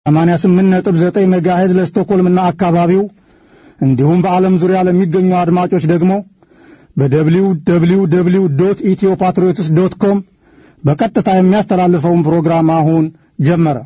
88.9 ሜጋሄዝ ለስቶኮልምና አካባቢው እንዲሁም በዓለም ዙሪያ ለሚገኙ አድማጮች ደግሞ በደብሊው ደብሊው ደብሊው ዶት ኢትዮ ፓትሪዮትስ ዶት ኮም በቀጥታ የሚያስተላልፈውን ፕሮግራም አሁን ጀመረ።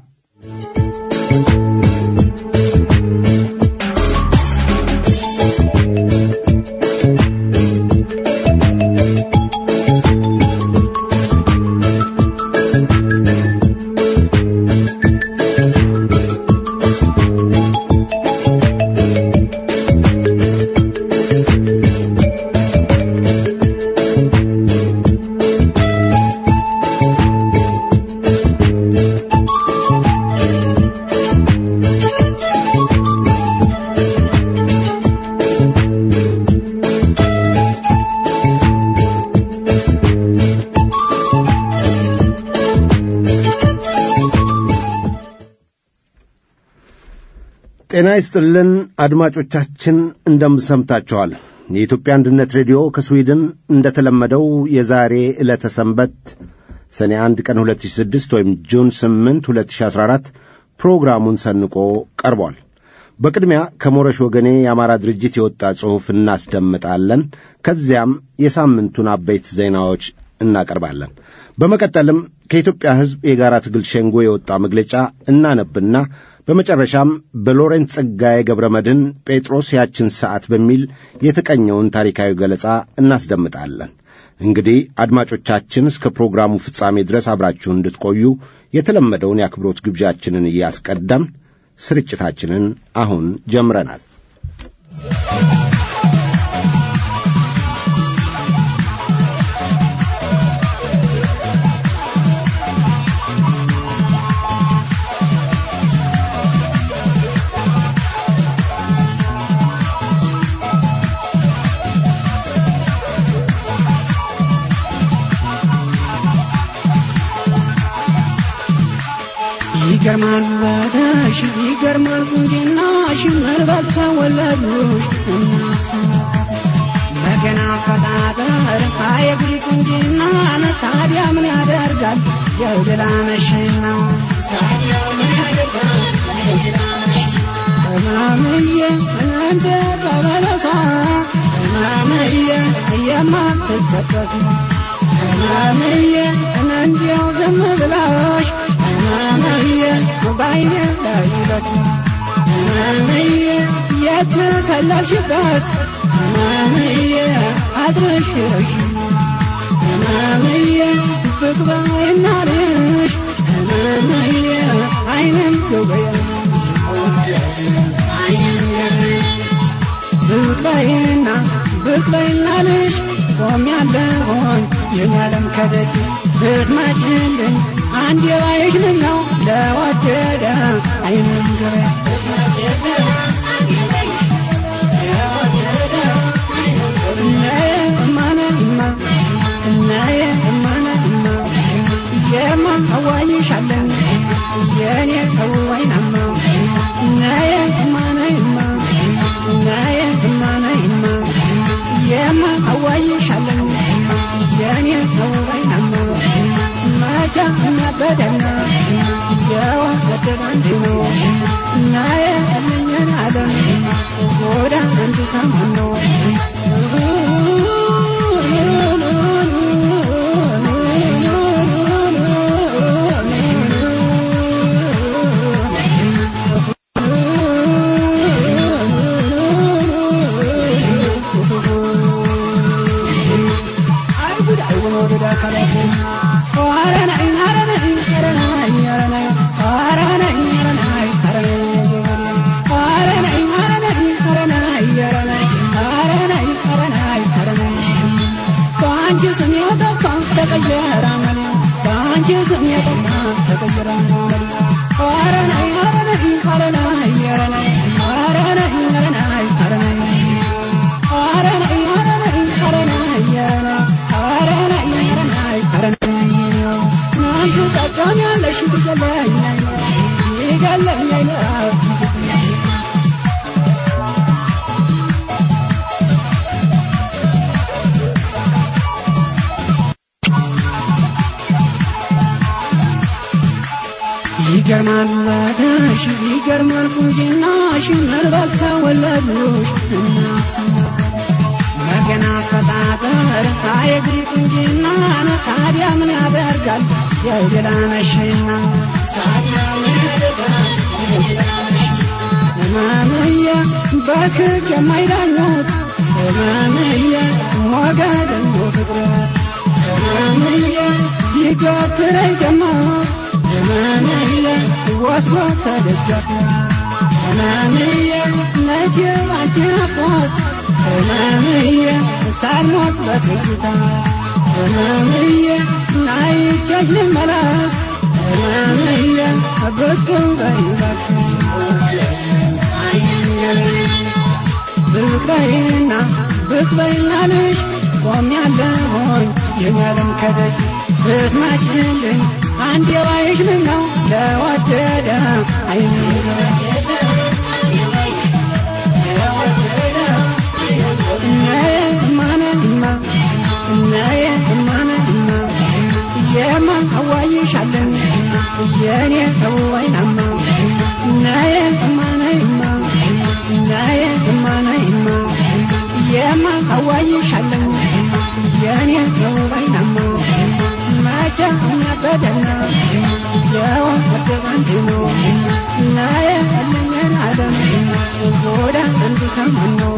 ጤና ይስጥልን አድማጮቻችን፣ እንደምሰምታችኋል። የኢትዮጵያ አንድነት ሬዲዮ ከስዊድን እንደተለመደው የዛሬ ዕለተ ሰንበት ሰኔ 1 ቀን 2006 ወይም ጁን 8 2014 ፕሮግራሙን ሰንቆ ቀርቧል። በቅድሚያ ከሞረሽ ወገኔ የአማራ ድርጅት የወጣ ጽሑፍ እናስደምጣለን። ከዚያም የሳምንቱን አበይት ዜናዎች እናቀርባለን። በመቀጠልም ከኢትዮጵያ ሕዝብ የጋራ ትግል ሸንጎ የወጣ መግለጫ እናነብና በመጨረሻም በሎሬንት ጸጋዬ ገብረ መድኅን ጴጥሮስ ያችን ሰዓት በሚል የተቀኘውን ታሪካዊ ገለጻ እናስደምጣለን። እንግዲህ አድማጮቻችን እስከ ፕሮግራሙ ፍጻሜ ድረስ አብራችሁን እንድትቆዩ የተለመደውን የአክብሮት ግብዣችንን እያስቀደም ስርጭታችንን አሁን ጀምረናል። ይገርማል ውበትሽ ይገርማል ቁንጅናሽ ምናልባት ተወለዱሽ እናት በገና አፈጣጠር አየግሪ ቁንጅናን ታዲያ ምን ያደርጋል የድላ መሽና እማምዬ እንደ ቀበለሳ እማምዬ የማትጠቀፊ እማምዬ እንዲያው ዝም ብላሽ እማምዬ ባይኔ ላይበት እማምዬ የተከለልሽበት እማምዬ አድረሽሽ እማምዬ ብቅ ባይና ልሽ እማምዬ አይንም ገበያ ብቅ በይና ብቅ በይና ልሽ ቆሜያለሁኝ የኛለም ከደጅ ብትመጭልኝ አንድ የባይሽ ምን ነው ለወደደ አይንም ገበያ የማ አዋይሻለን የኔ ወይናማ ነየ እማነይማ ነየ እማነይማ የማ አዋይሻለን የኔ ወይናማ መቻ እናበደና የወደደ አንድ ነው ናየ እልኝን አለም ጎዳ አንድ ሰሞን ነው ይገርማል ውበትሽ ይገርማል ቁንጅናሽ ምናልባት ተወለዱሽ እናት መገና አፈጣጠር አየግሪ ቁንጅናን ታዲያ ምን ያደርጋል የገላነሽና ህመምየ በክግ የማይዳኙት ህመምየ ሞገደኞ ፍቅረት ህመምየ ይገትረኝ ደማ ህመምየ ወስዶ ተደገፈ ህመምየ ነቴ ባንቺ ናፍቆት ህመምየ ሳልሞት በትዝታ ህመምየ ናይቼሽ ልመለስ ህመምየ ብቅ በይበክ ብቅ በይና ብቅ በይና ልሽ ቆሜያለሁኝ የኛለም ከደጅ ብትመጪልኝ አንድ የባይሽ ምን ነው ለወደደ አይን የማ አዋይሻለን የኔ ወይናማ ናየ እማናይማ ናየ እማናይማ የማ አዋይሻለን የኔ ወይናማ መቼ እናበደና የወደ ባንድ ነው ናየ አለኝን አለም ጎዳ አንድ ሰማን ነው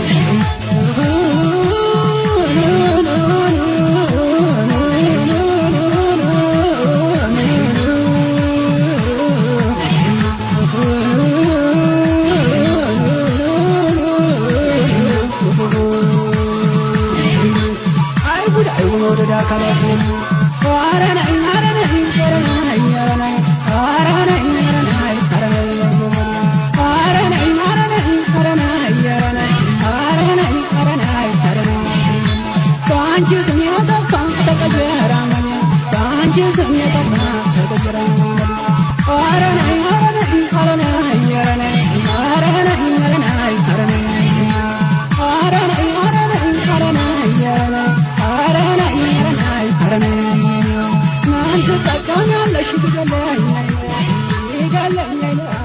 አይጉድ አይጉን ወደዳ አካላትን አረናይ አረናይ አረናይ አረናይ አረናይ አረናይ አረናይ አረናይ አረናይ አረናይ አረናይ አረናይ አረናይ አረናይ በአንቺ ስም የጠፋ ተቀየረ መኔ በአንቺ ስም የጠፋ ተቀየረ መኔ አረናይ አረናይ አረናይ አረናይ አረናይ አረናይ አረናይ አረናይ አረናይ አረናይ አረናይ አረናይ አረናይ ማን ትጠቀሚያለሽ ትገለኝ ይገለኝ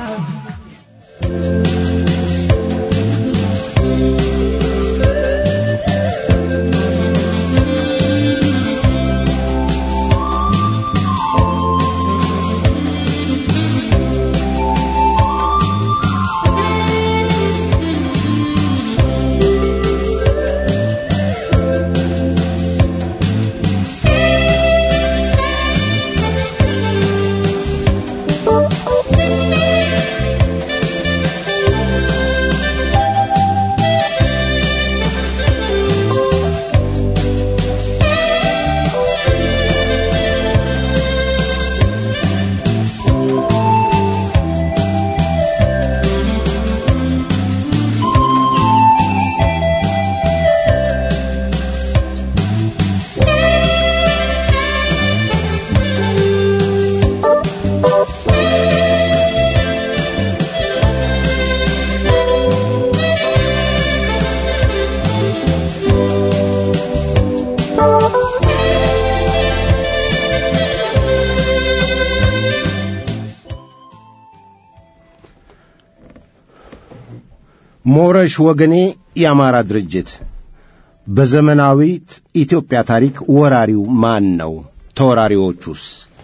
ሞረሽ ወገኔ የአማራ ድርጅት በዘመናዊት ኢትዮጵያ ታሪክ ወራሪው ማን ነው? ተወራሪዎቹስ?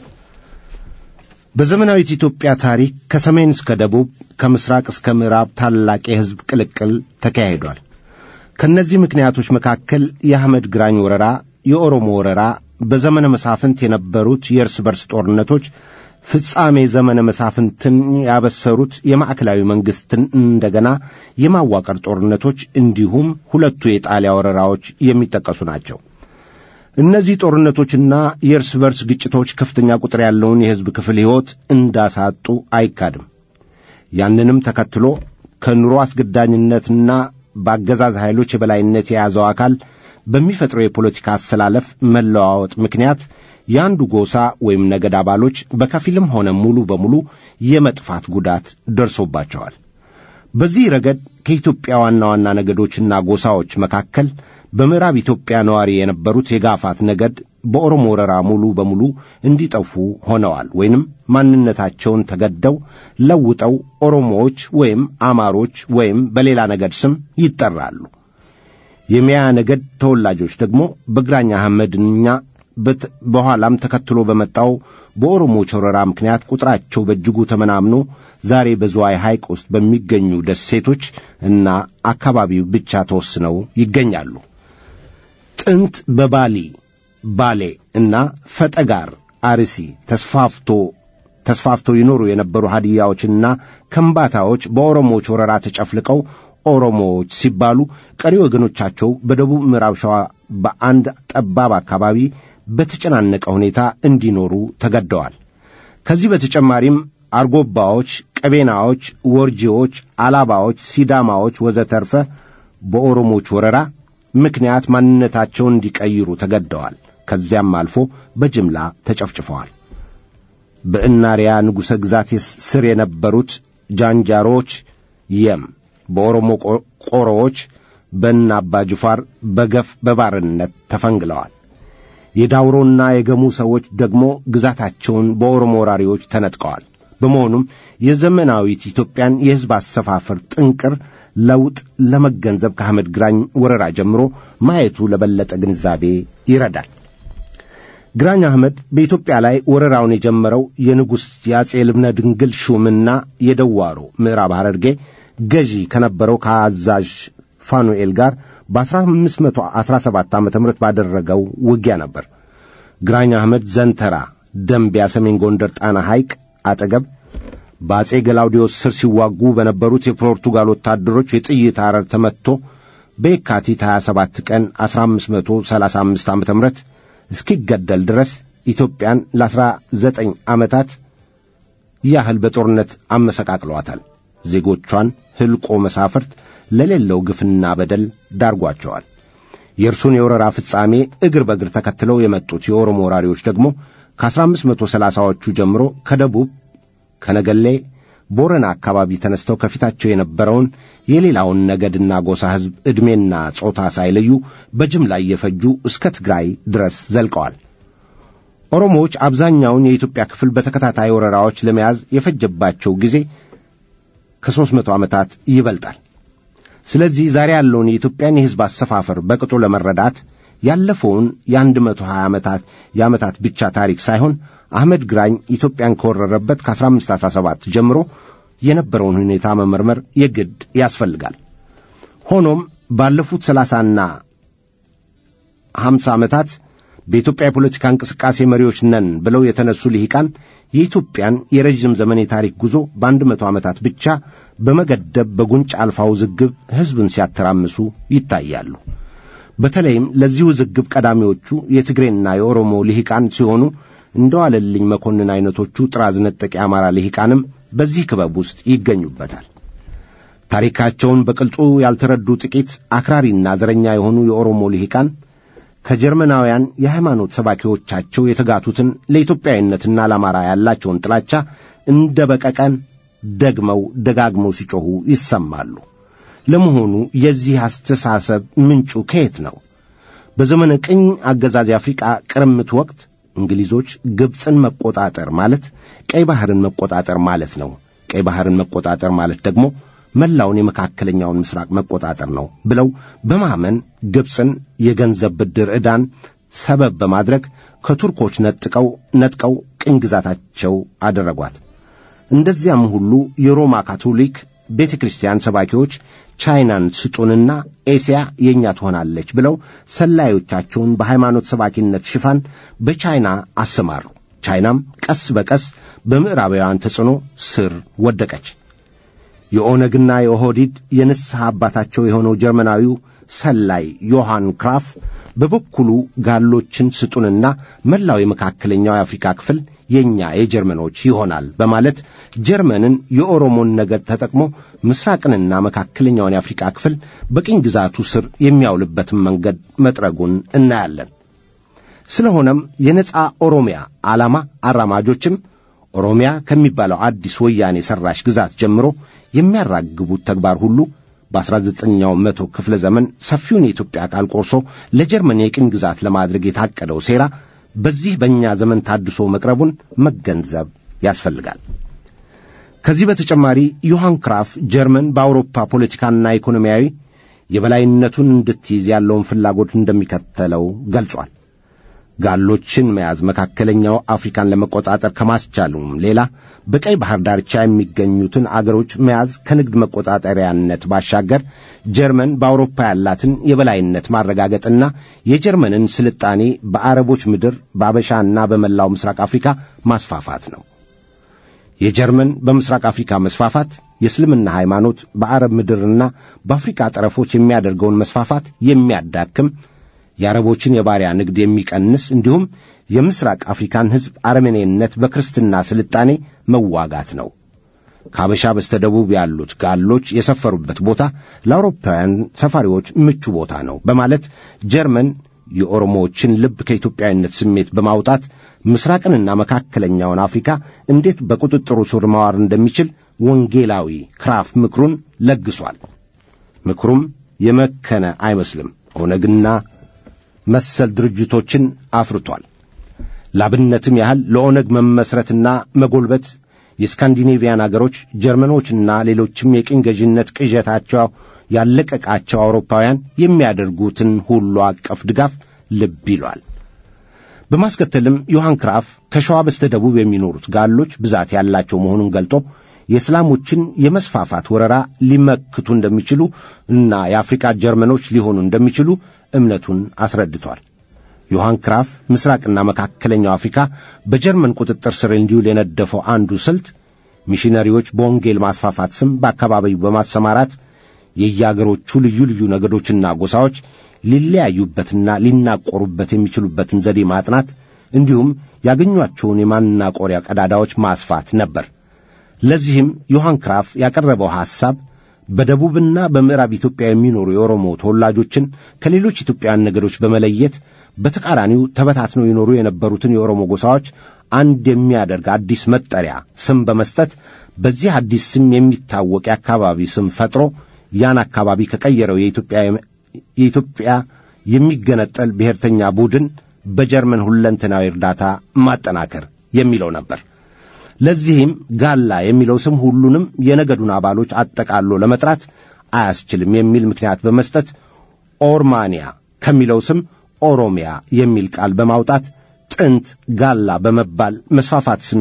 በዘመናዊት ኢትዮጵያ ታሪክ ከሰሜን እስከ ደቡብ ከምስራቅ እስከ ምዕራብ ታላቅ የሕዝብ ቅልቅል ተካሂዷል። ከእነዚህ ምክንያቶች መካከል የአህመድ ግራኝ ወረራ፣ የኦሮሞ ወረራ፣ በዘመነ መሳፍንት የነበሩት የእርስ በርስ ጦርነቶች ፍጻሜ ዘመነ መሳፍንትን ያበሰሩት የማዕከላዊ መንግሥትን እንደገና የማዋቀር ጦርነቶች እንዲሁም ሁለቱ የጣሊያ ወረራዎች የሚጠቀሱ ናቸው። እነዚህ ጦርነቶችና የእርስ በርስ ግጭቶች ከፍተኛ ቁጥር ያለውን የሕዝብ ክፍል ሕይወት እንዳሳጡ አይካድም። ያንንም ተከትሎ ከኑሮ አስገዳኝነትና በአገዛዝ ኃይሎች የበላይነት የያዘው አካል በሚፈጥረው የፖለቲካ አሰላለፍ መለዋወጥ ምክንያት የአንዱ ጎሳ ወይም ነገድ አባሎች በከፊልም ሆነ ሙሉ በሙሉ የመጥፋት ጉዳት ደርሶባቸዋል። በዚህ ረገድ ከኢትዮጵያ ዋና ዋና ነገዶችና ጎሳዎች መካከል በምዕራብ ኢትዮጵያ ነዋሪ የነበሩት የጋፋት ነገድ በኦሮሞ ወረራ ሙሉ በሙሉ እንዲጠፉ ሆነዋል ወይንም ማንነታቸውን ተገደው ለውጠው ኦሮሞዎች ወይም አማሮች ወይም በሌላ ነገድ ስም ይጠራሉ። የሚያ ነገድ ተወላጆች ደግሞ በግራኝ አህመድኛ በኋላም ተከትሎ በመጣው በኦሮሞዎች ወረራ ምክንያት ቁጥራቸው በእጅጉ ተመናምኖ ዛሬ በዝዋይ ሐይቅ ውስጥ በሚገኙ ደሴቶች እና አካባቢው ብቻ ተወስነው ይገኛሉ። ጥንት በባሊ ባሌ እና ፈጠጋር አርሲ ተስፋፍቶ ተስፋፍተው ይኖሩ የነበሩ ሀዲያዎችና ከምባታዎች በኦሮሞዎች ወረራ ተጨፍልቀው ኦሮሞዎች ሲባሉ ቀሪ ወገኖቻቸው በደቡብ ምዕራብ ሸዋ በአንድ ጠባብ አካባቢ በተጨናነቀ ሁኔታ እንዲኖሩ ተገደዋል። ከዚህ በተጨማሪም አርጎባዎች፣ ቀቤናዎች፣ ወርጂዎች፣ አላባዎች፣ ሲዳማዎች ወዘተርፈ በኦሮሞዎች ወረራ ምክንያት ማንነታቸውን እንዲቀይሩ ተገደዋል። ከዚያም አልፎ በጅምላ ተጨፍጭፈዋል። በእናሪያ ንጉሠ ግዛት ስር የነበሩት ጃንጃሮች የም በኦሮሞ ቆሮዎች በእነ አባ ጅፋር በገፍ በባርነት ተፈንግለዋል። የዳውሮና የገሙ ሰዎች ደግሞ ግዛታቸውን በኦሮሞ ወራሪዎች ተነጥቀዋል። በመሆኑም የዘመናዊት ኢትዮጵያን የሕዝብ አሰፋፈር ጥንቅር ለውጥ ለመገንዘብ ከአህመድ ግራኝ ወረራ ጀምሮ ማየቱ ለበለጠ ግንዛቤ ይረዳል። ግራኝ አህመድ በኢትዮጵያ ላይ ወረራውን የጀመረው የንጉሥ የአጼ ልብነ ድንግል ሹምና የደዋሮ ምዕራብ ሐረርጌ ገዢ ከነበረው ከአዛዥ ፋኑኤል ጋር በ1517 ዓ ም ባደረገው ውጊያ ነበር። ግራኝ አህመድ ዘንተራ ደንቢያ ሰሜን ጎንደር ጣና ሐይቅ አጠገብ በአጼ ገላውዲዮስ ስር ሲዋጉ በነበሩት የፖርቱጋል ወታደሮች የጥይት አረር ተመትቶ በየካቲት 27 ቀን 1535 ዓ ም እስኪገደል ድረስ ኢትዮጵያን ለ19 ዓመታት ያህል በጦርነት አመሰቃቅለዋታል። ዜጎቿን ሕልቆ መሳፍርት ለሌለው ግፍና በደል ዳርጓቸዋል። የእርሱን የወረራ ፍጻሜ እግር በእግር ተከትለው የመጡት የኦሮሞ ወራሪዎች ደግሞ ከ1530ዎቹ ጀምሮ ከደቡብ ከነገሌ ቦረና አካባቢ ተነስተው ከፊታቸው የነበረውን የሌላውን ነገድና ጎሳ ሕዝብ ዕድሜና ጾታ ሳይለዩ በጅምላ እየፈጁ እስከ ትግራይ ድረስ ዘልቀዋል። ኦሮሞዎች አብዛኛውን የኢትዮጵያ ክፍል በተከታታይ ወረራዎች ለመያዝ የፈጀባቸው ጊዜ ከሦስት መቶ ዓመታት ይበልጣል። ስለዚህ ዛሬ ያለውን የኢትዮጵያን የሕዝብ አሰፋፈር በቅጡ ለመረዳት ያለፈውን የአንድ መቶ ሀያ ዓመታት የዓመታት ብቻ ታሪክ ሳይሆን አህመድ ግራኝ ኢትዮጵያን ከወረረበት ከ1517 ጀምሮ የነበረውን ሁኔታ መመርመር የግድ ያስፈልጋል። ሆኖም ባለፉት ሰላሳና ሀምሳ ዓመታት በኢትዮጵያ የፖለቲካ እንቅስቃሴ መሪዎች ነን ብለው የተነሱ ልሂቃን የኢትዮጵያን የረዥም ዘመን የታሪክ ጉዞ በአንድ መቶ ዓመታት ብቻ በመገደብ በጉንጭ አልፋ ውዝግብ ሕዝብን ሲያተራምሱ ይታያሉ። በተለይም ለዚህ ውዝግብ ቀዳሚዎቹ የትግሬና የኦሮሞ ልሂቃን ሲሆኑ እንደ ዋለልኝ መኮንን ዐይነቶቹ ጥራዝ ነጠቅ የአማራ ልሂቃንም በዚህ ክበብ ውስጥ ይገኙበታል። ታሪካቸውን በቅልጡ ያልተረዱ ጥቂት አክራሪና ዘረኛ የሆኑ የኦሮሞ ልሂቃን ከጀርመናውያን የሃይማኖት ሰባኪዎቻቸው የተጋቱትን ለኢትዮጵያዊነትና ለአማራ ያላቸውን ጥላቻ እንደ በቀቀን ደግመው ደጋግመው ሲጮኹ ይሰማሉ። ለመሆኑ የዚህ አስተሳሰብ ምንጩ ከየት ነው? በዘመነ ቅኝ አገዛዝ የአፍሪቃ ቅርምት ወቅት እንግሊዞች ግብፅን መቆጣጠር ማለት ቀይ ባሕርን መቆጣጠር ማለት ነው። ቀይ ባሕርን መቆጣጠር ማለት ደግሞ መላውን የመካከለኛውን ምስራቅ መቆጣጠር ነው ብለው በማመን ግብፅን የገንዘብ ብድር ዕዳን ሰበብ በማድረግ ከቱርኮች ነጥቀው ነጥቀው ቅኝ ግዛታቸው አደረጓት። እንደዚያም ሁሉ የሮማ ካቶሊክ ቤተ ክርስቲያን ሰባኪዎች ቻይናን ስጡንና ኤስያ የእኛ ትሆናለች ብለው ሰላዮቻቸውን በሃይማኖት ሰባኪነት ሽፋን በቻይና አሰማሩ። ቻይናም ቀስ በቀስ በምዕራባውያን ተጽዕኖ ስር ወደቀች። የኦነግና የኦህዲድ የንስሐ አባታቸው የሆነው ጀርመናዊው ሰላይ ዮሐን ክራፍ በበኩሉ ጋሎችን ስጡንና መላው የመካከለኛው የአፍሪካ ክፍል የእኛ የጀርመኖች ይሆናል በማለት ጀርመንን የኦሮሞን ነገድ ተጠቅሞ ምስራቅንና መካከለኛውን የአፍሪካ ክፍል በቅኝ ግዛቱ ስር የሚያውልበትን መንገድ መጥረጉን እናያለን። ስለሆነም የነጻ ኦሮሚያ ዓላማ አራማጆችም ኦሮሚያ ከሚባለው አዲስ ወያኔ ሠራሽ ግዛት ጀምሮ የሚያራግቡት ተግባር ሁሉ በ19ኛው መቶ ክፍለ ዘመን ሰፊውን የኢትዮጵያ አካል ቆርሶ ለጀርመን የቅኝ ግዛት ለማድረግ የታቀደው ሴራ በዚህ በእኛ ዘመን ታድሶ መቅረቡን መገንዘብ ያስፈልጋል። ከዚህ በተጨማሪ ዮሐን ክራፍ ጀርመን በአውሮፓ ፖለቲካና ኢኮኖሚያዊ የበላይነቱን እንድትይዝ ያለውን ፍላጎት እንደሚከተለው ገልጿል። ጋሎችን መያዝ መካከለኛው አፍሪካን ለመቆጣጠር ከማስቻሉም ሌላ በቀይ ባህር ዳርቻ የሚገኙትን አገሮች መያዝ ከንግድ መቆጣጠሪያነት ባሻገር ጀርመን በአውሮፓ ያላትን የበላይነት ማረጋገጥና የጀርመንን ስልጣኔ በአረቦች ምድር በአበሻና በመላው ምስራቅ አፍሪካ ማስፋፋት ነው። የጀርመን በምስራቅ አፍሪካ መስፋፋት የእስልምና ሃይማኖት በአረብ ምድርና በአፍሪካ ጠረፎች የሚያደርገውን መስፋፋት የሚያዳክም የአረቦችን የባሪያ ንግድ የሚቀንስ እንዲሁም የምስራቅ አፍሪካን ሕዝብ አረመኔነት በክርስትና ስልጣኔ መዋጋት ነው። ከአበሻ በስተደቡብ ያሉት ጋሎች የሰፈሩበት ቦታ ለአውሮፓውያን ሰፋሪዎች ምቹ ቦታ ነው በማለት ጀርመን የኦሮሞዎችን ልብ ከኢትዮጵያዊነት ስሜት በማውጣት ምስራቅንና መካከለኛውን አፍሪካ እንዴት በቁጥጥሩ ስር ማዋር እንደሚችል ወንጌላዊ ክራፍ ምክሩን ለግሷል። ምክሩም የመከነ አይመስልም። ኦነግና መሰል ድርጅቶችን አፍርቷል። ላብነትም ያህል ለኦነግ መመስረትና መጎልበት የስካንዲኔቪያን አገሮች ጀርመኖችና ሌሎችም የቅኝ ገዥነት ቅዠታቸው ያለቀቃቸው አውሮፓውያን የሚያደርጉትን ሁሉ አቀፍ ድጋፍ ልብ ይሏል። በማስከተልም ዮሐን ክራፍ ከሸዋ በስተ ደቡብ የሚኖሩት ጋሎች ብዛት ያላቸው መሆኑን ገልጦ የእስላሞችን የመስፋፋት ወረራ ሊመክቱ እንደሚችሉ እና የአፍሪካ ጀርመኖች ሊሆኑ እንደሚችሉ እምነቱን አስረድቷል። ዮሐን ክራፍ ምስራቅና መካከለኛው አፍሪካ በጀርመን ቁጥጥር ስር እንዲውል የነደፈው አንዱ ስልት ሚሽነሪዎች በወንጌል ማስፋፋት ስም በአካባቢው በማሰማራት የየአገሮቹ ልዩ ልዩ ነገዶችና ጎሳዎች ሊለያዩበትና ሊናቆሩበት የሚችሉበትን ዘዴ ማጥናት እንዲሁም ያገኟቸውን የማናቆሪያ ቀዳዳዎች ማስፋት ነበር። ለዚህም ዮሐን ክራፍ ያቀረበው ሐሳብ በደቡብና በምዕራብ ኢትዮጵያ የሚኖሩ የኦሮሞ ተወላጆችን ከሌሎች ኢትዮጵያውያን ነገዶች በመለየት በተቃራኒው ተበታትነው ይኖሩ የነበሩትን የኦሮሞ ጎሳዎች አንድ የሚያደርግ አዲስ መጠሪያ ስም በመስጠት በዚህ አዲስ ስም የሚታወቅ የአካባቢ ስም ፈጥሮ ያን አካባቢ ከቀየረው የኢትዮጵያ የሚገነጠል ብሔርተኛ ቡድን በጀርመን ሁለንተናዊ እርዳታ ማጠናከር የሚለው ነበር። ለዚህም ጋላ የሚለው ስም ሁሉንም የነገዱን አባሎች አጠቃሎ ለመጥራት አያስችልም የሚል ምክንያት በመስጠት ኦርማንያ ከሚለው ስም ኦሮሚያ የሚል ቃል በማውጣት ጥንት ጋላ በመባል መስፋፋት ስም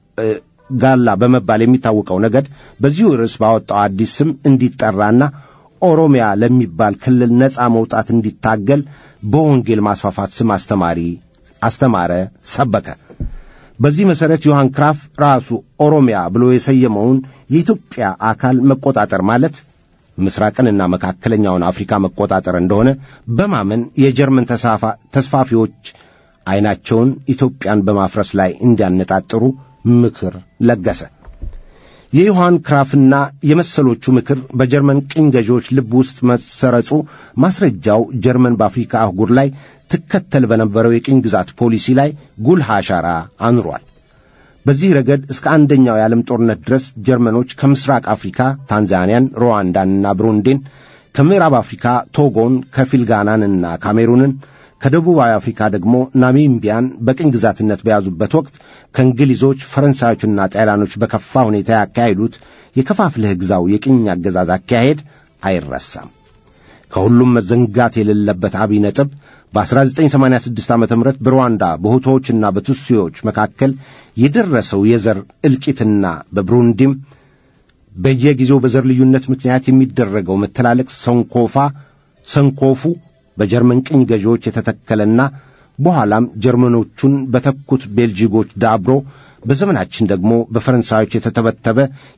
ጋላ በመባል የሚታወቀው ነገድ በዚሁ ርዕስ ባወጣው አዲስ ስም እንዲጠራና ኦሮሚያ ለሚባል ክልል ነፃ መውጣት እንዲታገል በወንጌል ማስፋፋት ስም አስተማሪ አስተማረ፣ ሰበከ። በዚህ መሠረት ዮሐን ክራፍ ራሱ ኦሮሚያ ብሎ የሰየመውን የኢትዮጵያ አካል መቆጣጠር ማለት ምስራቅንና መካከለኛውን አፍሪካ መቆጣጠር እንደሆነ በማመን የጀርመን ተስፋፊዎች ዐይናቸውን ኢትዮጵያን በማፍረስ ላይ እንዲያነጣጥሩ ምክር ለገሰ። የዮሐን ክራፍና የመሰሎቹ ምክር በጀርመን ቅኝ ገዢዎች ልብ ውስጥ መሰረጹ ማስረጃው ጀርመን በአፍሪካ አህጉር ላይ ትከተል በነበረው የቅኝ ግዛት ፖሊሲ ላይ ጉልህ አሻራ አኑሯል። በዚህ ረገድ እስከ አንደኛው የዓለም ጦርነት ድረስ ጀርመኖች ከምስራቅ አፍሪካ ታንዛኒያን፣ ሩዋንዳንና ብሩንዲን፣ ከምዕራብ አፍሪካ ቶጎን፣ ከፊል ጋናንና ካሜሩንን ከደቡባዊ አፍሪካ ደግሞ ናሚቢያን በቅኝ ግዛትነት በያዙበት ወቅት ከእንግሊዞች ፈረንሳዮችና ጣሊያኖች በከፋ ሁኔታ ያካሄዱት የከፋፍለህ ግዛው የቅኝ አገዛዝ አካሄድ አይረሳም። ከሁሉም መዘንጋት የሌለበት አብይ ነጥብ በ1986 ዓ ም በሩዋንዳ በሁቶዎችና በቱሲዎች መካከል የደረሰው የዘር እልቂትና በብሩንዲም በየጊዜው በዘር ልዩነት ምክንያት የሚደረገው መተላለቅ ሰንኮፋ ሰንኮፉ በጀርመን ቅኝ ገዢዎች የተተከለና በኋላም ጀርመኖቹን በተኩት ቤልጂጎች ዳብሮ በዘመናችን ደግሞ በፈረንሳዮች የተተበተበ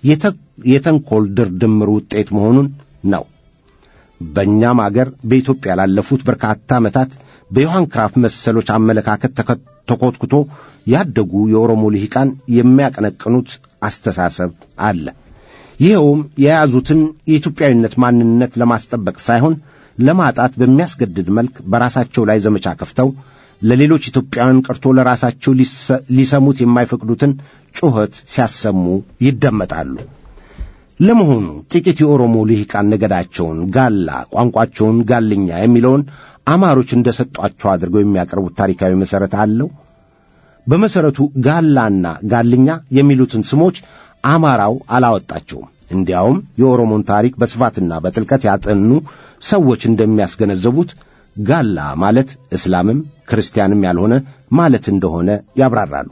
የተንኮል ድርድምር ውጤት መሆኑን ነው። በእኛም አገር በኢትዮጵያ ላለፉት በርካታ ዓመታት በዮሐን ክራፍ መሰሎች አመለካከት ተኮትኩቶ ያደጉ የኦሮሞ ልሂቃን የሚያቀነቅኑት አስተሳሰብ አለ። ይኸውም የያዙትን የኢትዮጵያዊነት ማንነት ለማስጠበቅ ሳይሆን ለማጣት በሚያስገድድ መልክ በራሳቸው ላይ ዘመቻ ከፍተው ለሌሎች ኢትዮጵያውያን ቀርቶ ለራሳቸው ሊሰሙት የማይፈቅዱትን ጩኸት ሲያሰሙ ይደመጣሉ። ለመሆኑ ጥቂት የኦሮሞ ልሂቃን ነገዳቸውን ጋላ፣ ቋንቋቸውን ጋልኛ የሚለውን አማሮች እንደ ሰጧቸው አድርገው የሚያቀርቡት ታሪካዊ መሠረት አለው? በመሠረቱ ጋላና ጋልኛ የሚሉትን ስሞች አማራው አላወጣቸውም። እንዲያውም የኦሮሞን ታሪክ በስፋትና በጥልቀት ያጠኑ ሰዎች እንደሚያስገነዘቡት ጋላ ማለት እስላምም ክርስቲያንም ያልሆነ ማለት እንደሆነ ያብራራሉ።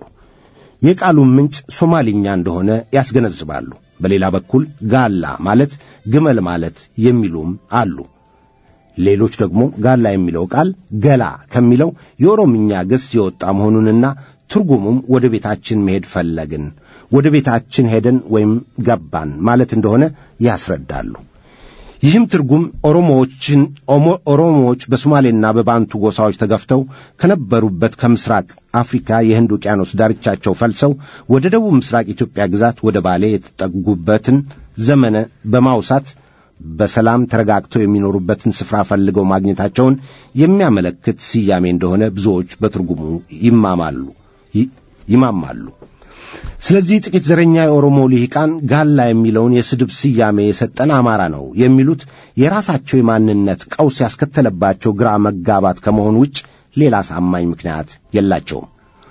የቃሉም ምንጭ ሶማሊኛ እንደሆነ ያስገነዝባሉ። በሌላ በኩል ጋላ ማለት ግመል ማለት የሚሉም አሉ። ሌሎች ደግሞ ጋላ የሚለው ቃል ገላ ከሚለው የኦሮምኛ ግስ የወጣ መሆኑንና ትርጉሙም ወደ ቤታችን መሄድ ፈለግን፣ ወደ ቤታችን ሄደን ወይም ገባን ማለት እንደሆነ ያስረዳሉ። ይህም ትርጉም ኦሮሞዎችን ኦሮሞዎች በሶማሌና በባንቱ ጎሳዎች ተገፍተው ከነበሩበት ከምስራቅ አፍሪካ የህንድ ውቅያኖስ ዳርቻቸው ፈልሰው ወደ ደቡብ ምስራቅ ኢትዮጵያ ግዛት ወደ ባሌ የተጠጉበትን ዘመነ በማውሳት በሰላም ተረጋግተው የሚኖሩበትን ስፍራ ፈልገው ማግኘታቸውን የሚያመለክት ስያሜ እንደሆነ ብዙዎች በትርጉሙ ይማማሉ ይማማሉ። ስለዚህ ጥቂት ዘረኛ የኦሮሞ ልሂቃን ጋላ የሚለውን የስድብ ስያሜ የሰጠን አማራ ነው የሚሉት የራሳቸው የማንነት ቀውስ ያስከተለባቸው ግራ መጋባት ከመሆን ውጭ ሌላ አሳማኝ ምክንያት የላቸውም።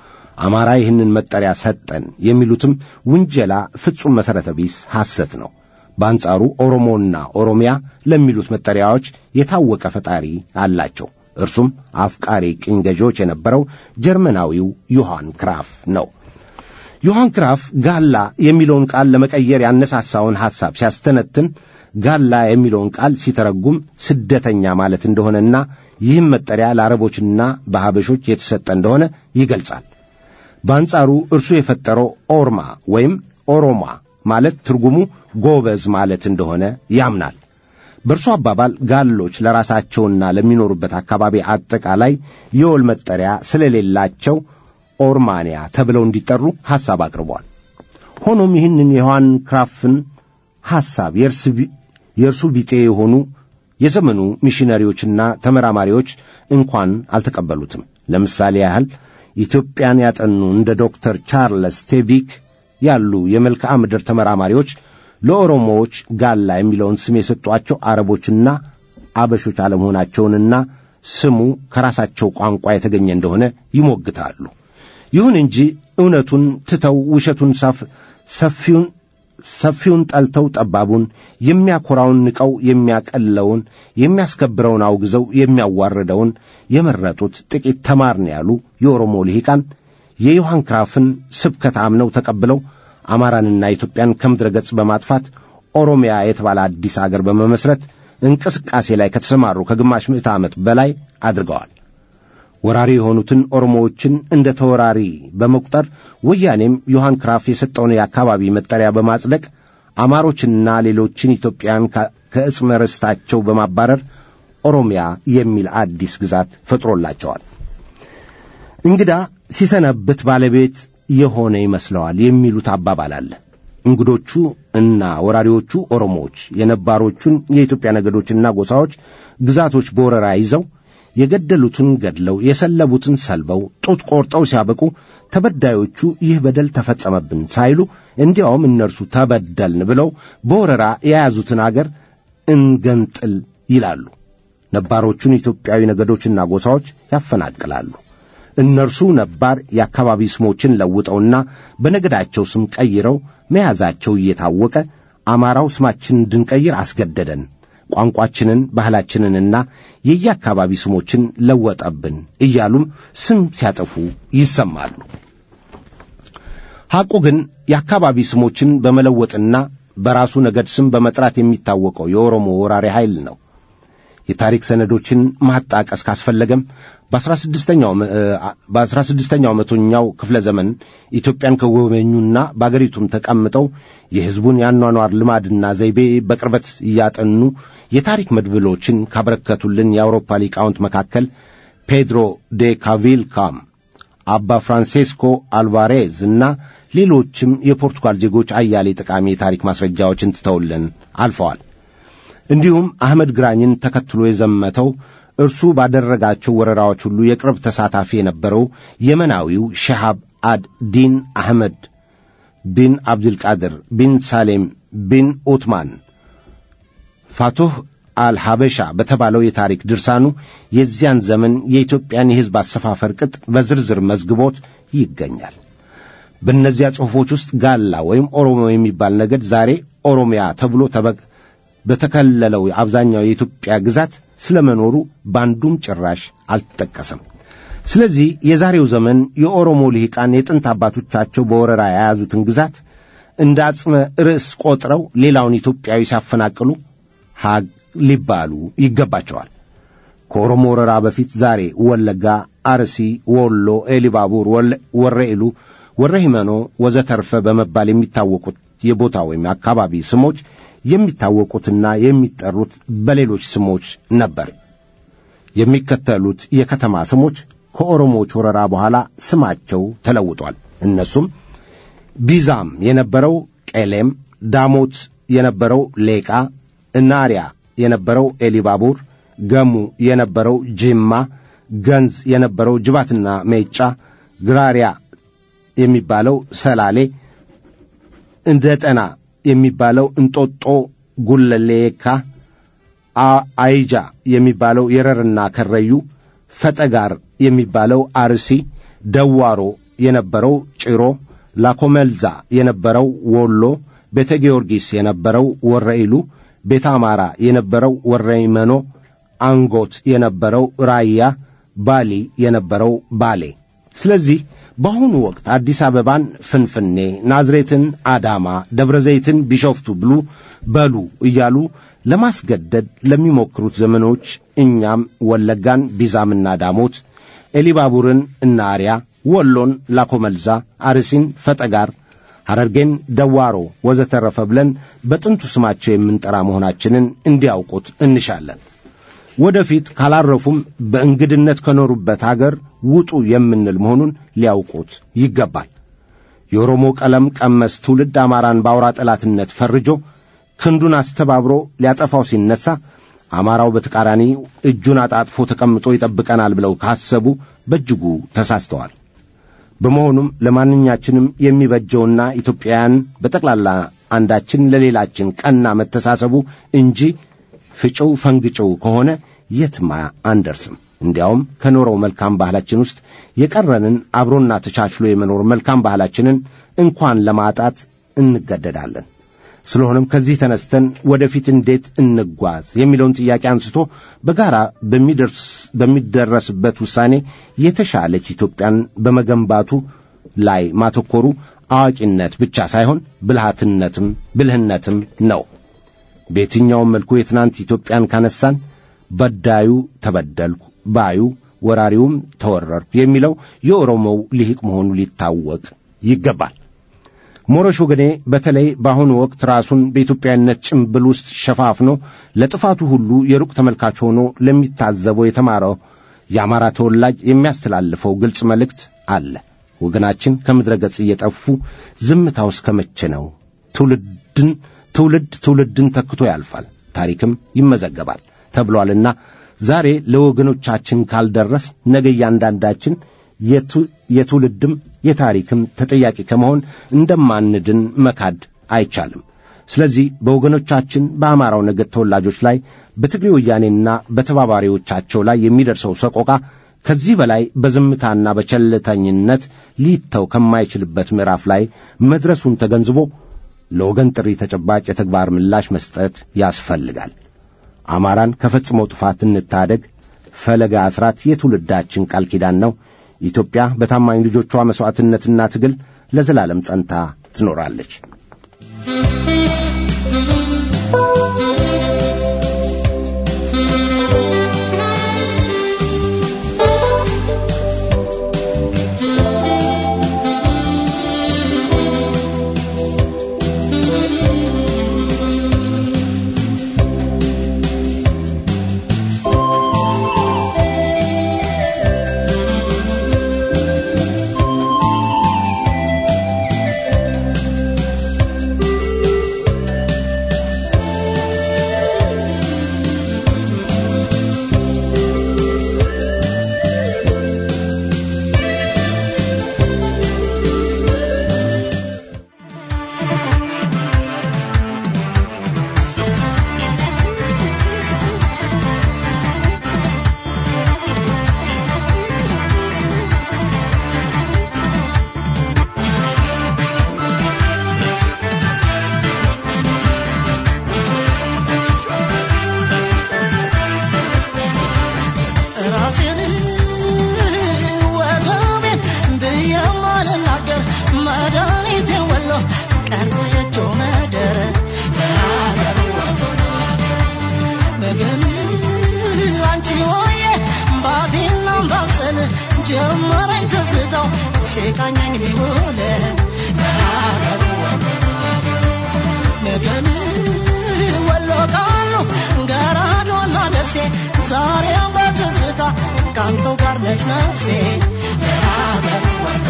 አማራ ይህንን መጠሪያ ሰጠን የሚሉትም ውንጀላ ፍጹም መሠረተ ቢስ ሐሰት ነው። በአንጻሩ ኦሮሞና ኦሮሚያ ለሚሉት መጠሪያዎች የታወቀ ፈጣሪ አላቸው። እርሱም አፍቃሪ ቅኝ ገዢዎች የነበረው ጀርመናዊው ዮሐን ክራፍ ነው። ዮሐን ክራፍ ጋላ የሚለውን ቃል ለመቀየር ያነሳሳውን ሐሳብ ሲያስተነትን ጋላ የሚለውን ቃል ሲተረጉም ስደተኛ ማለት እንደሆነና ይህም መጠሪያ ለአረቦችና በሐበሾች የተሰጠ እንደሆነ ይገልጻል። በአንጻሩ እርሱ የፈጠረው ኦርማ ወይም ኦሮማ ማለት ትርጉሙ ጎበዝ ማለት እንደሆነ ያምናል። በእርሱ አባባል ጋሎች ለራሳቸውና ለሚኖሩበት አካባቢ አጠቃላይ የወል መጠሪያ ስለሌላቸው ኦርማንያ ተብለው እንዲጠሩ ሐሳብ አቅርቧል። ሆኖም ይህንን የዮሐን ክራፍን ሐሳብ የእርሱ ቢጤ የሆኑ የዘመኑ ሚሽነሪዎችና ተመራማሪዎች እንኳን አልተቀበሉትም። ለምሳሌ ያህል ኢትዮጵያን ያጠኑ እንደ ዶክተር ቻርለስ ቴቢክ ያሉ የመልክዓ ምድር ተመራማሪዎች ለኦሮሞዎች ጋላ የሚለውን ስም የሰጧቸው አረቦችና አበሾች አለመሆናቸውንና ስሙ ከራሳቸው ቋንቋ የተገኘ እንደሆነ ይሞግታሉ። ይሁን እንጂ እውነቱን ትተው ውሸቱን ሰፊውን ሰፊውን ጠልተው ጠባቡን የሚያኮራውን ንቀው የሚያቀለውን የሚያስከብረውን አውግዘው የሚያዋርደውን የመረጡት ጥቂት ተማርን ያሉ የኦሮሞ ልሂቃን የዮሐን ክራፍን ስብከት አምነው ተቀብለው አማራንና ኢትዮጵያን ከምድረ ገጽ በማጥፋት ኦሮሚያ የተባለ አዲስ አገር በመመስረት እንቅስቃሴ ላይ ከተሰማሩ ከግማሽ ምዕተ ዓመት በላይ አድርገዋል። ወራሪ የሆኑትን ኦሮሞዎችን እንደ ተወራሪ በመቁጠር ወያኔም ዮሐን ክራፍ የሰጠውን የአካባቢ መጠሪያ በማጽደቅ አማሮችንና ሌሎችን ኢትዮጵያን ከዕጽመ ርስታቸው በማባረር ኦሮሚያ የሚል አዲስ ግዛት ፈጥሮላቸዋል። እንግዳ ሲሰነብት ባለቤት የሆነ ይመስለዋል የሚሉት አባባል አለ። እንግዶቹ እና ወራሪዎቹ ኦሮሞዎች የነባሮቹን የኢትዮጵያ ነገዶችና ጎሳዎች ግዛቶች በወረራ ይዘው የገደሉትን ገድለው የሰለቡትን ሰልበው ጡት ቆርጠው ሲያበቁ ተበዳዮቹ ይህ በደል ተፈጸመብን ሳይሉ እንዲያውም እነርሱ ተበደልን ብለው በወረራ የያዙትን አገር እንገንጥል ይላሉ። ነባሮቹን ኢትዮጵያዊ ነገዶችና ጎሳዎች ያፈናቅላሉ። እነርሱ ነባር የአካባቢ ስሞችን ለውጠውና በነገዳቸው ስም ቀይረው መያዛቸው እየታወቀ አማራው ስማችንን እንድንቀይር አስገደደን፣ ቋንቋችንን፣ ባህላችንንና የየአካባቢ ስሞችን ለወጠብን እያሉም ስም ሲያጠፉ ይሰማሉ። ሐቁ ግን የአካባቢ ስሞችን በመለወጥና በራሱ ነገድ ስም በመጥራት የሚታወቀው የኦሮሞ ወራሪ ኃይል ነው። የታሪክ ሰነዶችን ማጣቀስ ካስፈለገም በአስራ ስድስተኛው መቶኛው ክፍለ ዘመን ኢትዮጵያን ከጎበኙና በአገሪቱም ተቀምጠው የሕዝቡን የአኗኗር ልማድና ዘይቤ በቅርበት እያጠኑ የታሪክ መድብሎችን ካበረከቱልን የአውሮፓ ሊቃውንት መካከል ፔድሮ ዴ ካቪልካም፣ አባ ፍራንሴስኮ አልቫሬዝ እና ሌሎችም የፖርቱጋል ዜጎች አያሌ ጠቃሚ የታሪክ ማስረጃዎችን ትተውልን አልፈዋል። እንዲሁም አህመድ ግራኝን ተከትሎ የዘመተው እርሱ ባደረጋቸው ወረራዎች ሁሉ የቅርብ ተሳታፊ የነበረው የመናዊው ሸሃብ አድ ዲን አህመድ ቢን አብድልቃድር ቢን ሳሌም ቢን ኦትማን ፋቱህ አልሐበሻ በተባለው የታሪክ ድርሳኑ የዚያን ዘመን የኢትዮጵያን የሕዝብ አሰፋፈር ቅጥ በዝርዝር መዝግቦት ይገኛል። በእነዚያ ጽሑፎች ውስጥ ጋላ ወይም ኦሮሞ የሚባል ነገድ ዛሬ ኦሮሚያ ተብሎ ተበ በተከለለው አብዛኛው የኢትዮጵያ ግዛት ስለመኖሩ በአንዱም ጭራሽ አልተጠቀሰም። ስለዚህ የዛሬው ዘመን የኦሮሞ ልሂቃን የጥንት አባቶቻቸው በወረራ የያዙትን ግዛት እንደ አጽመ ርዕስ ቆጥረው ሌላውን ኢትዮጵያዊ ሲያፈናቅሉ ሀግ ሊባሉ ይገባቸዋል። ከኦሮሞ ወረራ በፊት ዛሬ ወለጋ፣ አርሲ፣ ወሎ፣ ኤሊባቡር፣ ወረኢሉ፣ ወረሂመኖ ወዘተርፈ በመባል የሚታወቁት የቦታ ወይም አካባቢ ስሞች የሚታወቁትና የሚጠሩት በሌሎች ስሞች ነበር። የሚከተሉት የከተማ ስሞች ከኦሮሞዎች ወረራ በኋላ ስማቸው ተለውጧል። እነሱም ቢዛም የነበረው ቄሌም፣ ዳሞት የነበረው ሌቃ፣ እናሪያ የነበረው ኤሊባቡር፣ ገሙ የነበረው ጅማ፣ ገንዝ የነበረው ጅባትና ሜጫ፣ ግራሪያ የሚባለው ሰላሌ፣ እንደ ጠና የሚባለው እንጦጦ ጉለሌ የካ፣ አይጃ የሚባለው የረርና ከረዩ፣ ፈጠጋር የሚባለው አርሲ፣ ደዋሮ የነበረው ጭሮ፣ ላኮመልዛ የነበረው ወሎ፣ ቤተ ጊዮርጊስ የነበረው ወረኢሉ፣ ቤተ አማራ የነበረው ወረይመኖ፣ አንጎት የነበረው ራያ፣ ባሊ የነበረው ባሌ። ስለዚህ በአሁኑ ወቅት አዲስ አበባን ፍንፍኔ፣ ናዝሬትን አዳማ፣ ደብረ ዘይትን ቢሾፍቱ ብሉ በሉ እያሉ ለማስገደድ ለሚሞክሩት ዘመኖች እኛም ወለጋን ቢዛምና ዳሞት፣ ኤሊባቡርን እና አርያ፣ ወሎን ላኮመልዛ፣ አርሲን ፈጠጋር፣ ሐረርጌን ደዋሮ ወዘተረፈ ብለን በጥንቱ ስማቸው የምንጠራ መሆናችንን እንዲያውቁት እንሻለን። ወደፊት ካላረፉም በእንግድነት ከኖሩበት አገር ውጡ የምንል መሆኑን ሊያውቁት ይገባል። የኦሮሞ ቀለም ቀመስ ትውልድ አማራን በአውራ ጠላትነት ፈርጆ ክንዱን አስተባብሮ ሊያጠፋው ሲነሣ አማራው በተቃራኒ እጁን አጣጥፎ ተቀምጦ ይጠብቀናል ብለው ካሰቡ በእጅጉ ተሳስተዋል። በመሆኑም ለማንኛችንም የሚበጀውና ኢትዮጵያውያን በጠቅላላ አንዳችን ለሌላችን ቀና መተሳሰቡ እንጂ ፍጭው ፈንግጭው ከሆነ የትማ አንደርስም። እንዲያውም ከኖረው መልካም ባህላችን ውስጥ የቀረንን አብሮና ተቻችሎ የመኖር መልካም ባህላችንን እንኳን ለማጣት እንገደዳለን። ስለሆነም ከዚህ ተነስተን ወደፊት እንዴት እንጓዝ የሚለውን ጥያቄ አንስቶ በጋራ በሚደረስበት ውሳኔ የተሻለች ኢትዮጵያን በመገንባቱ ላይ ማተኮሩ አዋቂነት ብቻ ሳይሆን ብልሃትነትም ብልህነትም ነው። በየትኛውም መልኩ የትናንት ኢትዮጵያን ካነሳን በዳዩ ተበደልኩ ባዩ ወራሪውም ተወረርኩ የሚለው የኦሮሞው ልሂቅ መሆኑ ሊታወቅ ይገባል። ሞረሽ ወገኔ በተለይ በአሁኑ ወቅት ራሱን በኢትዮጵያዊነት ጭምብል ውስጥ ሸፋፍኖ ለጥፋቱ ሁሉ የሩቅ ተመልካች ሆኖ ለሚታዘበው የተማረው የአማራ ተወላጅ የሚያስተላልፈው ግልጽ መልእክት አለ። ወገናችን ከምድረ ገጽ እየጠፉ ዝምታው እስከ መቼ ነው? ትውልድን ትውልድ ትውልድን ተክቶ ያልፋል፣ ታሪክም ይመዘገባል ተብሏልና ዛሬ ለወገኖቻችን ካልደረስ ነገ እያንዳንዳችን የትውልድም የታሪክም ተጠያቂ ከመሆን እንደማንድን መካድ አይቻልም። ስለዚህ በወገኖቻችን በአማራው ነገድ ተወላጆች ላይ በትግሬ ወያኔና በተባባሪዎቻቸው ላይ የሚደርሰው ሰቆቃ ከዚህ በላይ በዝምታና በቸልተኝነት ሊተው ከማይችልበት ምዕራፍ ላይ መድረሱን ተገንዝቦ ለወገን ጥሪ ተጨባጭ የተግባር ምላሽ መስጠት ያስፈልጋል። አማራን ከፈጽመው ጥፋት እንታደግ። ፈለገ አስራት የትውልዳችን ቃል ኪዳን ነው። ኢትዮጵያ በታማኝ ልጆቿ መሥዋዕትነትና ትግል ለዘላለም ጸንታ ትኖራለች። ሲቃኘኝ ቢውል ሀገሩ ነገን ወሎ ቃሉ ገራዶና ደሴ ዛሬም በትዝታ ካንተው ጋር ነች ነፍሴ ሀገሩ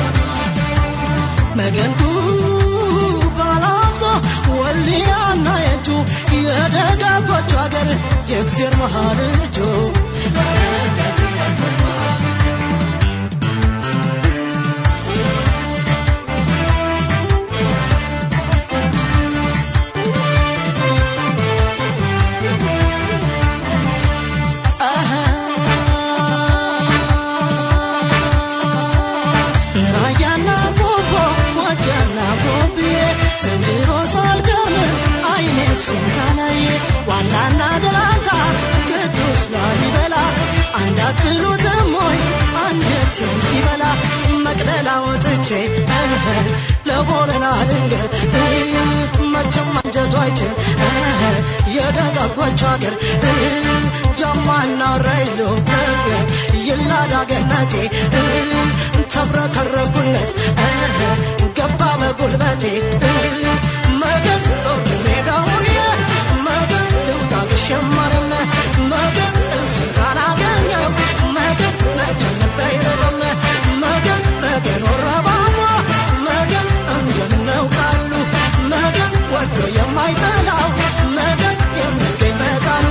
መገንቱ ባላፍቶ ወልያና የቱ የደጋጎቹ ሀገር የእግዜር መሃል እጁ ራያና ቆቦ ሞጃና ቆብዬ ዘንድሮ ሳልገርም አይኔ ሲንካናዬ ዋላና ደላንታ ቅዱስ ላሊበላ አንዳትሉትም ወይ አንጀቴን ሲበላ መቅደላ ወጥቼ ለቦረና ድንገር መቼም አንጀቱ አይችል የደጋጎቹ ሀገር ጀማና ራይሎ ይላዳ ገነቴ ተብረከረኩለት ገባ በጉልበቴ መገን ሜዳውየ መገን ልውጣ ግሸማርም መገን እሱን ካላገኘው መገን መቼም ባይረግም መገን መገን ወረባሞ መገን እንደምነው ቃሉ መገን ወዶ የማይጠላው መገን የሚገኝ መቃኑ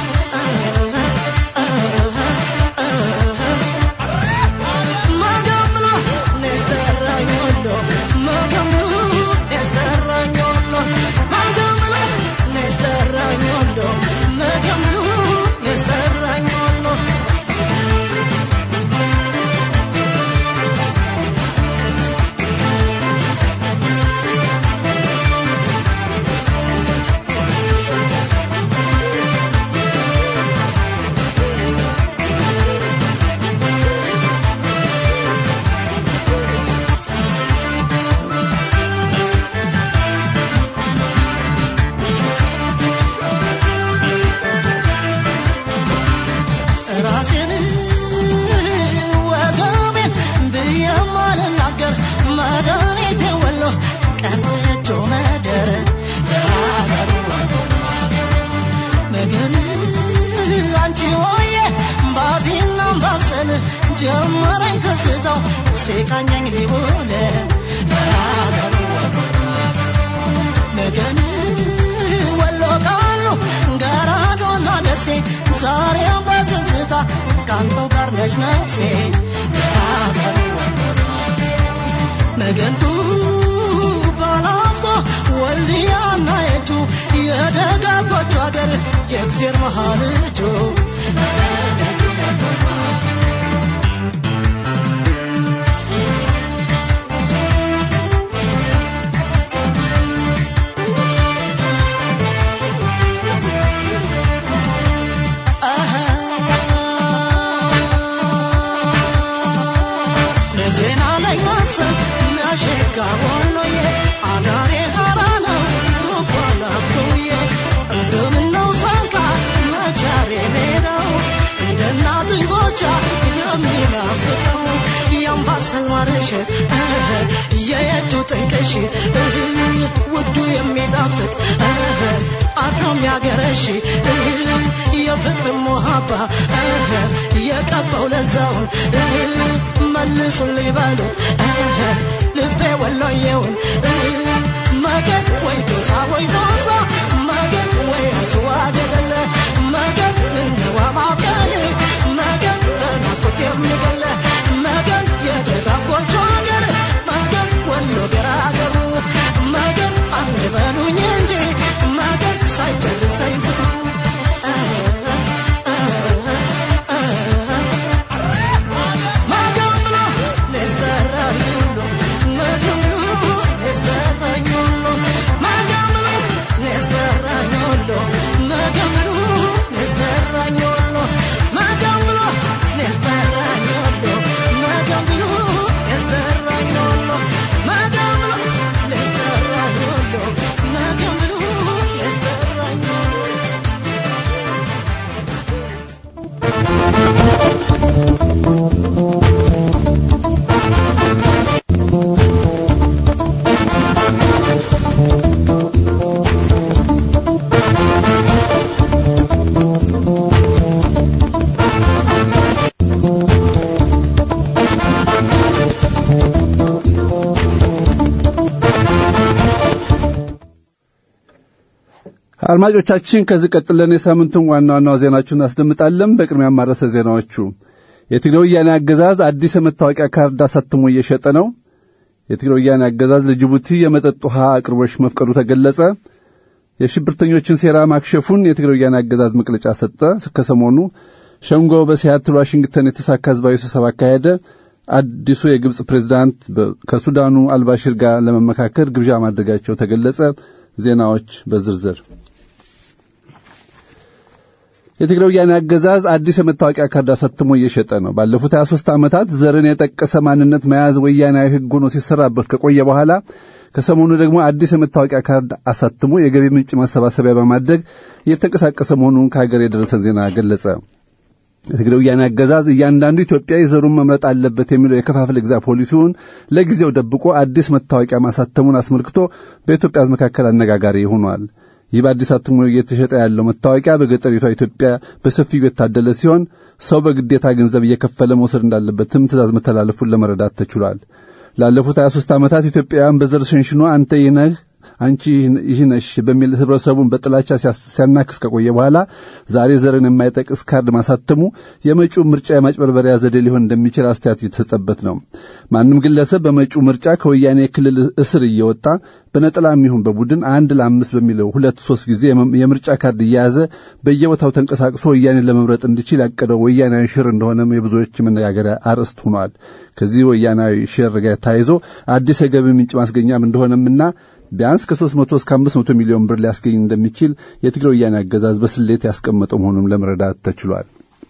Magamlo, Nesterañolo, Magamlo, Nesterañolo, Magamlo, Nesterañolo, Magamlo, Nesterañolo. ራሴን ወገቤን ብዬ ማልናገር መድኃኒቴ ወሎ ቀረቾ መደረ መገን አንቺ ሆዬ ባቲና ባሰል ጀመረኝ ትዝታው ሲቃኘኝ ሊውል መገን ወሎ ቃሉ ገራዶና ደሴ ዛሬም በትዝታ ካንተው ጋር ነች ነፍሴ መገንቱ ባላፍቶ ወልያና የቱ የደጋጎቹ ሀገር የእግዜር መሃል እጁ ልጄና ላይ ማሰብ የሚያሸጋ ወሎዬ አዳሬ ሀራ ነው ዱባ ላፍቶዬ እንደምነው ሳንካ መቻሬ ሜዳው እንደ እናት ጎቻ የሚናፍቀው የአምባሰል ማረሸት የየቱ ጥንቅሽ ውዱ የሚጣፍጥ አድሮ የሚያገረሽ የፍቅር ሞሃባ የቀባው ለዛውን መልሱልኝ በሉት ልቤ ወሎዬውን መገን ወይ ዶሳ ወይ ዶሳ መገን ወይ አስዋ ገደለ መገን እንዋ ማብቀል መገን በናፍቆት የሚገለ መገን የደጋጎቹ ሀገር መገን ወሎ ገራገሩ መገን አንድ በሉኝ እንጂ መገን ሳይጨርሰኝ ፍቅሩ Magamlo, Nestarañulo, Magamlo, Nestarañulo, Magamlo, አድማጮቻችን ከዚህ ቀጥለን የሳምንቱን ዋና ዋና ዜናዎችን እናስደምጣለን። በቅድሚያ ማረሰ ዜናዎቹ የትግራይ ወያኔ አገዛዝ አዲስ የመታወቂያ ካርድ አሳትሞ እየሸጠ ነው። የትግራይ ወያኔ አገዛዝ ለጅቡቲ የመጠጥ ውሃ አቅርቦች መፍቀዱ ተገለጸ። የሽብርተኞችን ሴራ ማክሸፉን የትግራይ ወያኔ አገዛዝ መግለጫ ሰጠ። ከሰሞኑ ሸንጎ በሲያትል ዋሽንግተን የተሳካ ህዝባዊ ስብሰባ አካሄደ። አዲሱ የግብፅ ፕሬዝዳንት ከሱዳኑ አልባሽር ጋር ለመመካከር ግብዣ ማድረጋቸው ተገለጸ። ዜናዎች በዝርዝር የትግራይ ወያኔ አገዛዝ አዲስ የመታወቂያ ካርድ አሳትሞ እየሸጠ ነው። ባለፉት 23 ዓመታት ዘርን የጠቀሰ ማንነት መያዝ ወያናዊ ሕግ ሆኖ ሲሰራበት ከቆየ በኋላ ከሰሞኑ ደግሞ አዲስ የመታወቂያ ካርድ አሳትሞ የገቢ ምንጭ ማሰባሰቢያ በማድረግ እየተንቀሳቀሰ መሆኑን ከሀገር የደረሰን ዜና ገለጸ። የትግራይ ወያኔ አገዛዝ እያንዳንዱ ኢትዮጵያዊ ዘሩን መምረጥ አለበት የሚለው የከፋፍለ ግዛ ፖሊሲውን ለጊዜው ደብቆ አዲስ መታወቂያ ማሳተሙን አስመልክቶ በኢትዮጵያ ሕዝብ መካከል አነጋጋሪ ሆኗል። ይህ በአዲስ አትሞ እየተሸጠ ያለው መታወቂያ በገጠሪቷ ኢትዮጵያ በሰፊው የታደለ ሲሆን ሰው በግዴታ ገንዘብ እየከፈለ መውሰድ እንዳለበትም ትእዛዝ መተላለፉን ለመረዳት ተችሏል። ላለፉት 23 ዓመታት ኢትዮጵያውያን በዘር ሸንሽኖ አንተ ይህ ነህ አንቺ ይህ ነሽ በሚል ህብረተሰቡን በጥላቻ ሲያናክስ ከቆየ በኋላ ዛሬ ዘርን የማይጠቅስ ካርድ ማሳተሙ የመጪው ምርጫ የማጭበርበሪያ ዘዴ ሊሆን እንደሚችል አስተያየት የተሰጠበት ነው። ማንም ግለሰብ በመጪው ምርጫ ከወያኔ የክልል እስር እየወጣ በነጠላም ይሁን በቡድን አንድ ለአምስት በሚለው ሁለት ሶስት ጊዜ የምርጫ ካርድ እየያዘ በየቦታው ተንቀሳቅሶ ወያኔን ለመምረጥ እንዲችል ያቀደው ወያናዊ ሽር እንደሆነም የብዙዎች መነጋገሪያ አርዕስት ሆኗል። ከዚህ ወያናዊ ሽር ጋር ተያይዞ አዲስ የገቢ ምንጭ ማስገኛም እንደሆነምና ቢያንስ ከ300 እስከ 500 ሚሊዮን ብር ሊያስገኝ እንደሚችል የትግራይ ወያኔ አገዛዝ በስሌት ያስቀመጠው መሆኑን ለመረዳት ተችሏል።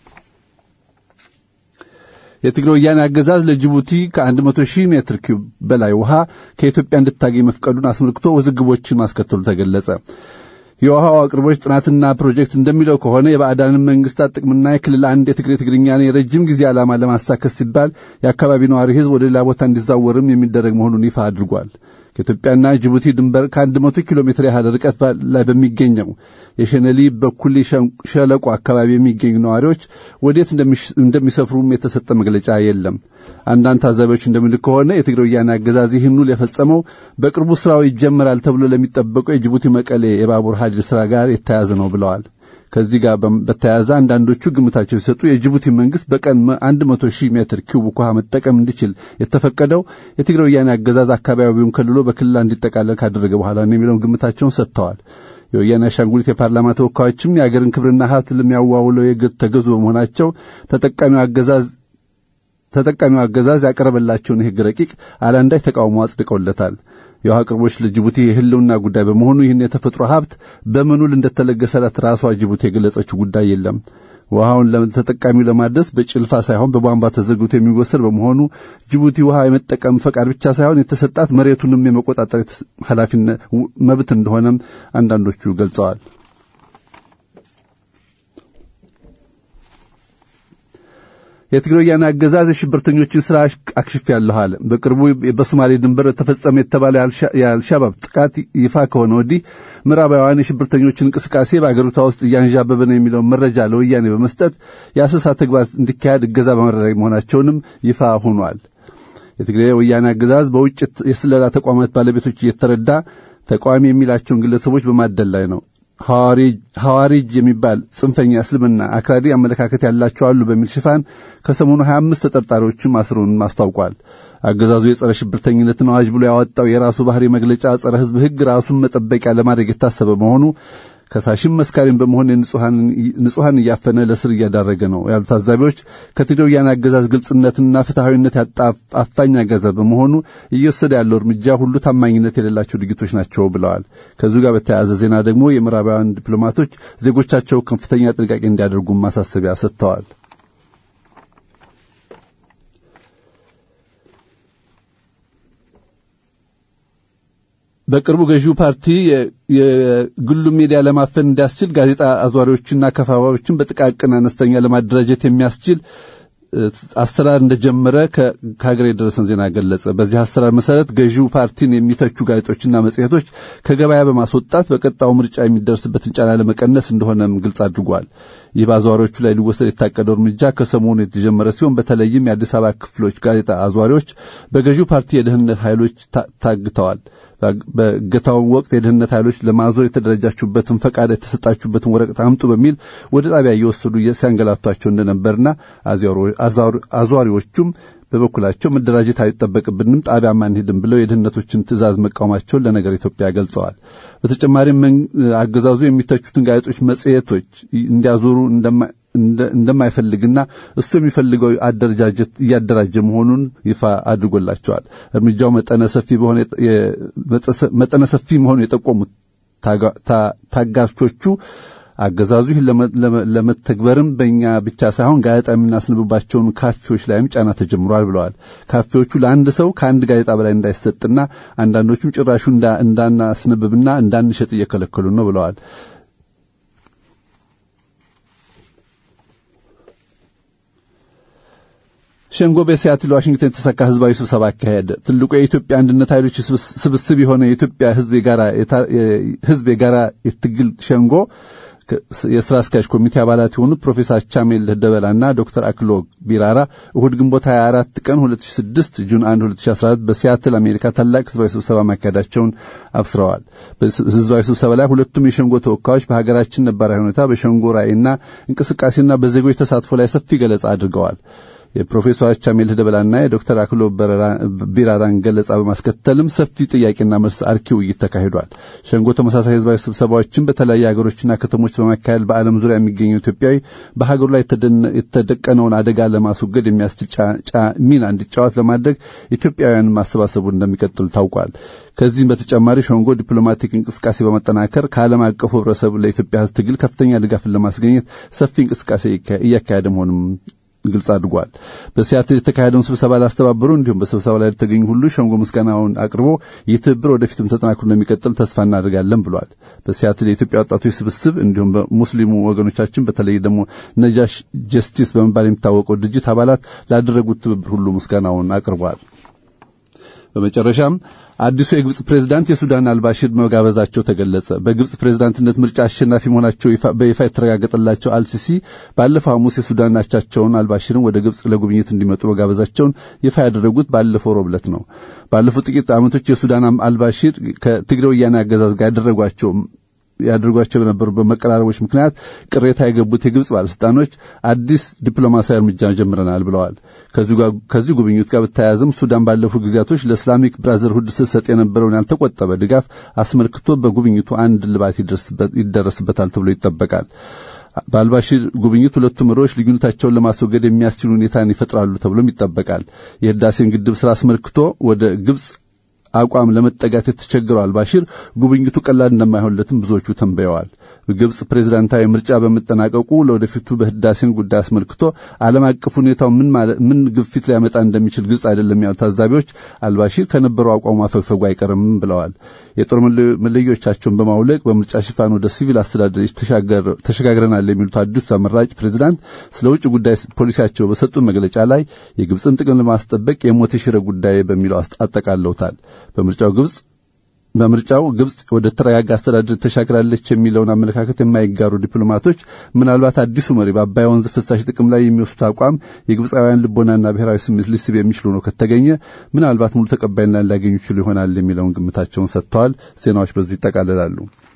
የትግራይ ወያኔ አገዛዝ ለጅቡቲ ከ100 ሺህ ሜትር ኪዩብ በላይ ውሃ ከኢትዮጵያ እንድታገኝ መፍቀዱን አስመልክቶ ውዝግቦችን ማስከተሉ ተገለጸ። የውሃው አቅርቦች ጥናትና ፕሮጀክት እንደሚለው ከሆነ የባዕዳንን መንግስታት ጥቅምና የክልል አንድ የትግሬ ትግርኛን የረጅም ጊዜ ዓላማ ለማሳከስ ሲባል የአካባቢ ነዋሪ ሕዝብ ወደ ሌላ ቦታ እንዲዛወርም የሚደረግ መሆኑን ይፋ አድርጓል። ከኢትዮጵያና ጅቡቲ ድንበር ከአንድ መቶ ኪሎ ሜትር ያህል ርቀት ላይ በሚገኘው የሸነሊ በኩሊ ሸለቆ አካባቢ የሚገኙ ነዋሪዎች ወዴት እንደሚሰፍሩም የተሰጠ መግለጫ የለም። አንዳንድ ታዛቢዎች እንደሚሉት ከሆነ የትግራይ ወያኔ አገዛዝ ይህን ውል የፈጸመው በቅርቡ ስራው ይጀመራል ተብሎ ለሚጠበቀው የጅቡቲ መቀሌ የባቡር ሀዲድ ስራ ጋር የተያያዘ ነው ብለዋል። ከዚህ ጋር በተያያዘ አንዳንዶቹ ግምታቸው ሲሰጡ የጅቡቲ መንግስት በቀን አንድ መቶ ሺህ ሜትር ኪዩብ ውሃ መጠቀም እንዲችል የተፈቀደው የትግራይ ወያኔ አገዛዝ አካባቢውን ከልሎ በክልል እንዲጠቃለል ካደረገ በኋላ ነው የሚለውን ግምታቸውን ሰጥተዋል። የወያኔ አሻንጉሊት የፓርላማ ተወካዮችም የአገርን ክብርና ሀብት ለሚያዋውለው የግድ ተገዙ በመሆናቸው ተጠቃሚው አገዛዝ ተጠቃሚው አገዛዝ ያቀረበላቸውን የሕግ ረቂቅ አላንዳች ተቃውሞ አጽድቀውለታል። የውሃ አቅርቦች ለጅቡቲ የህልውና ጉዳይ በመሆኑ ይህን የተፈጥሮ ሀብት በምኑል እንደተለገሰላት ራሷ ጅቡቲ የገለጸችው ጉዳይ የለም። ውሃውን ተጠቃሚው ለማድረስ በጭልፋ ሳይሆን በቧንቧ ተዘርግቶ የሚወሰድ በመሆኑ ጅቡቲ ውሃ የመጠቀም ፈቃድ ብቻ ሳይሆን የተሰጣት መሬቱንም የመቆጣጠር ኃላፊነት መብት እንደሆነም አንዳንዶቹ ገልጸዋል። የትግራይ ወያኔ አገዛዝ የሽብርተኞችን ስራ አክሽፍ ያለኋል። በቅርቡ በሶማሌ ድንበር ተፈጸመ የተባለ የአልሻባብ ጥቃት ይፋ ከሆነ ወዲህ ምዕራባውያን የሽብርተኞችን እንቅስቃሴ በአገሪቷ ውስጥ እያንዣበበ ነው የሚለውን መረጃ ለወያኔ በመስጠት የአሰሳ ተግባር እንዲካሄድ እገዛ በማድረግ መሆናቸውንም ይፋ ሆኗል። የትግራይ ወያኔ አገዛዝ በውጭ የስለላ ተቋማት ባለቤቶች እየተረዳ ተቃዋሚ የሚላቸውን ግለሰቦች በማደል ላይ ነው። ሐዋሪጅ የሚባል ጽንፈኛ እስልምና አክራሪ አመለካከት ያላቸው አሉ በሚል ሽፋን ከሰሞኑ 25 ተጠርጣሪዎችን ማስሩን አስታውቋል። አገዛዙ የጸረ ሽብርተኝነትን አዋጅ ብሎ ያወጣው የራሱ ባህሪ መግለጫ ጸረ ሕዝብ ሕግ ራሱን መጠበቂያ ለማድረግ የታሰበ መሆኑ ከሳሽም መስካሪም በመሆን ንጹሐን እያፈነ ለስር እያዳረገ ነው ያሉ ታዛቢዎች ከትግራይ ወያኔ አገዛዝ ግልጽነትና ፍትሐዊነት ያጣ አፋኝ አገዛዝ በመሆኑ እየወሰደ ያለው እርምጃ ሁሉ ታማኝነት የሌላቸው ድርጊቶች ናቸው ብለዋል። ከዚሁ ጋር በተያያዘ ዜና ደግሞ የምዕራባውያን ዲፕሎማቶች ዜጎቻቸው ከፍተኛ ጥንቃቄ እንዲያደርጉ ማሳሰቢያ ሰጥተዋል። በቅርቡ ገዢው ፓርቲ የግሉ ሚዲያ ለማፈን እንዲያስችል ጋዜጣ አዟሪዎችና ከፋፋዮችን በጥቃቅን አነስተኛ ለማደራጀት የሚያስችል አሰራር እንደጀመረ ከሀገር የደረሰን ዜና ገለጸ። በዚህ አሰራር መሰረት ገዢው ፓርቲን የሚተቹ ጋዜጦችና መጽሔቶች ከገበያ በማስወጣት በቀጣው ምርጫ የሚደርስበትን ጫና ለመቀነስ እንደሆነም ግልጽ አድርጓል። ይህ በአዟሪዎቹ ላይ ሊወሰድ የታቀደው እርምጃ ከሰሞኑ የተጀመረ ሲሆን በተለይም የአዲስ አበባ ክፍሎች ጋዜጣ አዟሪዎች በገዢው ፓርቲ የደህንነት ኃይሎች ታግተዋል። በእገታውን ወቅት የደህንነት ኃይሎች ለማዞር የተደረጃችሁበትን ፈቃድ የተሰጣችሁበትን ወረቀት አምጡ በሚል ወደ ጣቢያ እየወሰዱ ሲያንገላቷቸው እንደነበርና አዟሪዎቹም በበኩላቸው መደራጀት አይጠበቅብንም ጣቢያ አንሄድም ብለው የደህንነቶችን ትእዛዝ መቃወማቸውን ለነገር ኢትዮጵያ ገልጸዋል። በተጨማሪም አገዛዙ የሚተቹትን ጋዜጦች፣ መጽሔቶች እንዲያዞሩ እንደማይፈልግና እሱ የሚፈልገው አደረጃጀት እያደራጀ መሆኑን ይፋ አድርጎላቸዋል። እርምጃው መጠነ ሰፊ በሆነ መጠነ ሰፊ መሆኑን የጠቆሙት ታጋቾቹ አገዛዙ ይህን ለመተግበርም በእኛ ብቻ ሳይሆን ጋዜጣ የምናስነብባቸውን ካፌዎች ላይም ጫና ተጀምሯል ብለዋል። ካፌዎቹ ለአንድ ሰው ከአንድ ጋዜጣ በላይ እንዳይሰጥና አንዳንዶቹም ጭራሹ እንዳናስነብብና እንዳንሸጥ እየከለከሉ ነው ብለዋል። ሸንጎ በሲያትል ዋሽንግተን የተሳካ ህዝባዊ ስብሰባ አካሄደ። ትልቁ የኢትዮጵያ አንድነት ኃይሎች ስብስብ የሆነ የኢትዮጵያ ህዝብ የጋራ ህዝብ የጋራ የትግል ሸንጎ የስራ አስኪያጅ ኮሚቴ አባላት የሆኑት ፕሮፌሰር ቻሜል ደበላና ዶክተር አክሎ ቢራራ እሁድ ግንቦት 24 ቀን 2006 ጁን 1 2014 በሲያትል አሜሪካ ታላቅ ህዝባዊ ስብሰባ ማካሄዳቸውን አብስረዋል። በህዝባዊ ስብሰባ ላይ ሁለቱም የሸንጎ ተወካዮች በሀገራችን ነባራዊ ሁኔታ በሸንጎ ራዕይና እንቅስቃሴና በዜጎች ተሳትፎ ላይ ሰፊ ገለጻ አድርገዋል። የፕሮፌሰር ቻሜል ደበላና የዶክተር አክሎ ቢራራን ገለጻ በማስከተልም ሰፊ ጥያቄና መልስ አርኪ ውይይት ተካሂዷል። ሸንጎ ተመሳሳይ ህዝባዊ ስብሰባዎችን በተለያዩ ሀገሮችና ከተሞች በማካሄድ በዓለም ዙሪያ የሚገኘው ኢትዮጵያዊ በሀገሩ ላይ የተደቀነውን አደጋ ለማስወገድ የሚያስችል ሚና እንዲጫወት ለማድረግ ኢትዮጵያውያን ማሰባሰቡ እንደሚቀጥል ታውቋል። ከዚህም በተጨማሪ ሸንጎ ዲፕሎማቲክ እንቅስቃሴ በመጠናከር ከዓለም አቀፉ ህብረተሰብ ለኢትዮጵያ ህዝብ ትግል ከፍተኛ ድጋፍን ለማስገኘት ሰፊ እንቅስቃሴ እያካሄደ መሆኑም ግልጽ አድርጓል። በሲያትል የተካሄደውን ስብሰባ ላስተባበሩ እንዲሁም በስብሰባ ላይ ለተገኙ ሁሉ ሸንጎ ምስጋናውን አቅርቦ ይህ ትብብር ወደፊትም ተጠናክሮ እንደሚቀጥል ተስፋ እናደርጋለን ብሏል። በሲያትል የኢትዮጵያ ወጣቶች ስብስብ እንዲሁም በሙስሊሙ ወገኖቻችን በተለይ ደግሞ ነጃሽ ጀስቲስ በመባል የሚታወቀው ድርጅት አባላት ላደረጉት ትብብር ሁሉ ምስጋናውን አቅርቧል። በመጨረሻም አዲሱ የግብጽ ፕሬዝዳንት የሱዳን አልባሽር መጋበዛቸው ተገለጸ። በግብጽ ፕሬዝዳንትነት ምርጫ አሸናፊ መሆናቸው በይፋ የተረጋገጠላቸው አልሲሲ ባለፈው ሐሙስ የሱዳን አቻቸውን አልባሽርን ወደ ግብጽ ለጉብኝት እንዲመጡ መጋበዛቸውን ይፋ ያደረጉት ባለፈው ሮብ ዕለት ነው። ባለፉት ጥቂት ዓመቶች የሱዳን አልባሽር ከትግሬ ወያኔ አገዛዝ ጋር ያደረጓቸው ያደርጓቸው በነበሩበት መቀራረቦች ምክንያት ቅሬታ የገቡት የግብጽ ባለስልጣኖች አዲስ ዲፕሎማሲያዊ እርምጃ ጀምረናል ብለዋል። ከዚህ ጉብኝት ጋር በተያያዘም ሱዳን ባለፉት ጊዜያቶች ለእስላሚክ ብራዘርሁድ ስትሰጥ የነበረውን ያልተቆጠበ ድጋፍ አስመልክቶ በጉብኝቱ አንድ ልባት ይደረስበታል ተብሎ ይጠበቃል። በአልባሽር ጉብኝት ሁለቱ መሪዎች ልዩነታቸውን ለማስወገድ የሚያስችል ሁኔታን ይፈጥራሉ ተብሎም ይጠበቃል። የህዳሴን ግድብ ስራ አስመልክቶ ወደ ግብጽ አቋም ለመጠጋት የተቸገረው አልባሽር ጉብኝቱ ቀላል እንደማይሆንለትም ብዙዎቹ ተንበየዋል። ግብጽ ፕሬዝዳንታዊ ምርጫ በመጠናቀቁ ለወደፊቱ በህዳሴን ጉዳይ አስመልክቶ ዓለም አቀፍ ሁኔታው ምን ምን ግፊት ሊያመጣ እንደሚችል ግልጽ አይደለም ያሉ ታዛቢዎች አልባሽር ከነበረው አቋሙ ማፈግፈጉ አይቀርም ብለዋል። የጦር መለዮቻቸውን በማውለቅ በምርጫ ሽፋን ወደ ሲቪል አስተዳደር ተሸጋግረናል የሚሉት አዲሱ ተመራጭ ፕሬዝዳንት ስለ ውጭ ጉዳይ ፖሊሲያቸው በሰጡት መግለጫ ላይ የግብፅን ጥቅም ለማስጠበቅ የሞት የሽረ ጉዳይ በሚለው አጠቃለውታል። በምርጫው ግብጽ በምርጫው ግብጽ ወደ ተረጋጋ አስተዳደር ተሻግራለች የሚለውን አመለካከት የማይጋሩ ዲፕሎማቶች ምናልባት አዲሱ መሪ በአባይ ወንዝ ፍሳሽ ጥቅም ላይ የሚወስዱት አቋም የግብፃውያን ልቦናና ብሔራዊ ስሜት ሊስብ የሚችሉ ነው ከተገኘ ምናልባት ሙሉ ተቀባይነት ሊያገኙ ይችሉ ይሆናል የሚለውን ግምታቸውን ሰጥተዋል። ዜናዎች በዙ ይጠቃልላሉ።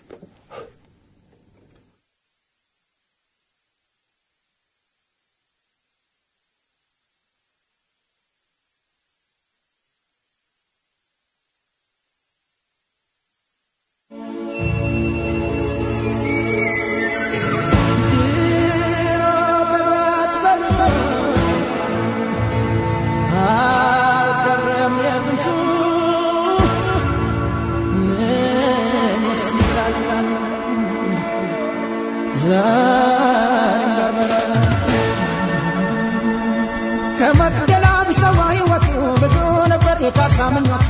ከመቅደላ ቢሰዋ ሕይወቱ ብዙ ነበር የካሳ ምኞቱ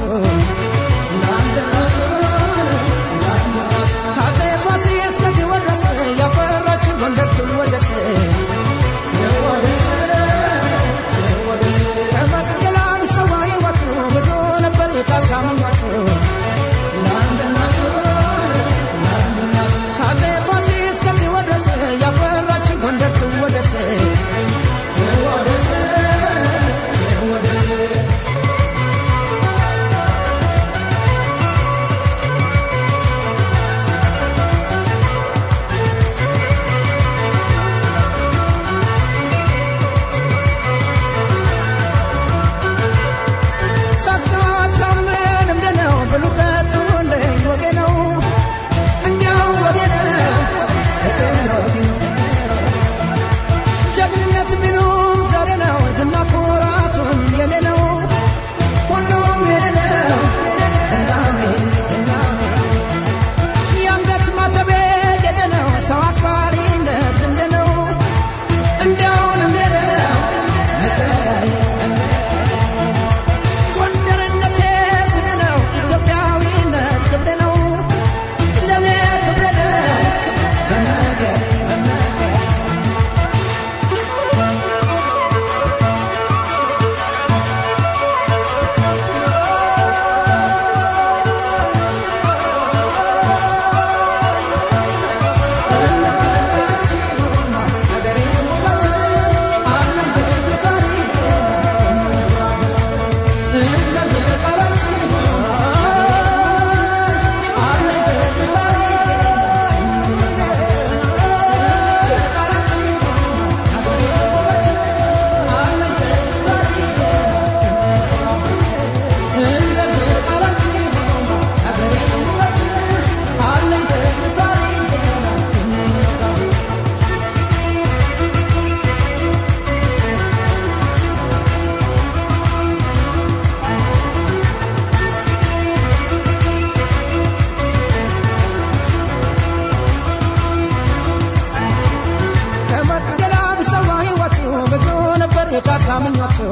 ከአፄ ፋሲል እስከዚህ ወደስ ያፈራችው ጎንደር ትወደስ ከመቅደላ ቢሰዋ ሕይወቱ ብዙ ነበር የካሳ ምኞቱ ከአፄ ፋሲል እስከዚህ ወደስ ያፈራችው ጎንደር ትወደስ ትወደስ ትወደስ ካሳምኟቸው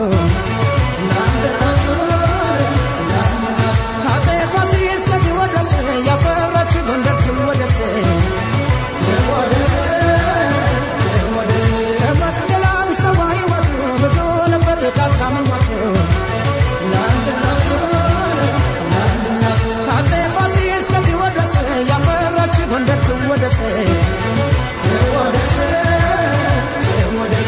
ከአፄ ፋሲል እስከ ቴዎድሮስ ያፈራች ጎንደር ትወደስ ትወደስ ትወደስ ከመቅደላ ሰባ ሕይወቱ ብዙ ነበር ካሳምኟቸው ለአንድነቱ ለአንድነቱ ከአፄ ፋሲል እስከ ቴዎድሮስ ያፈራች ጎንደር ትወደስ ትወደስ ትወደስ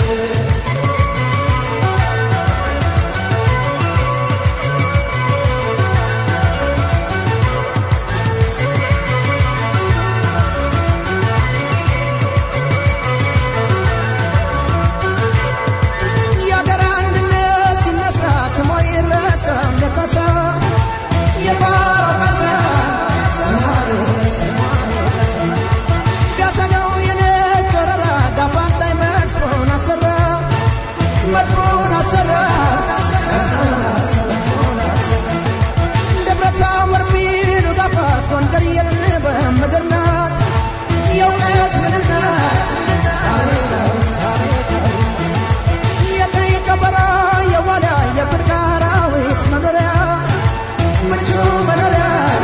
የአገር አንድነት ሲነሳ ስሟ ይረሳል ለካሳ የካሳ ቢያሰጋው የነጭ ወረራ ጋፋት ላይ መድፎን አሰራ መድፎን አሰራ ደብረታቦር ቢሉ ጋፋት ጎንደር የጥበብ ምድር ናት የእውቀት ምድር ናት የቀይ ቀበሮ የዋላ የብርቅ አራዊት መኖሪያ ምቹ መኖሪያ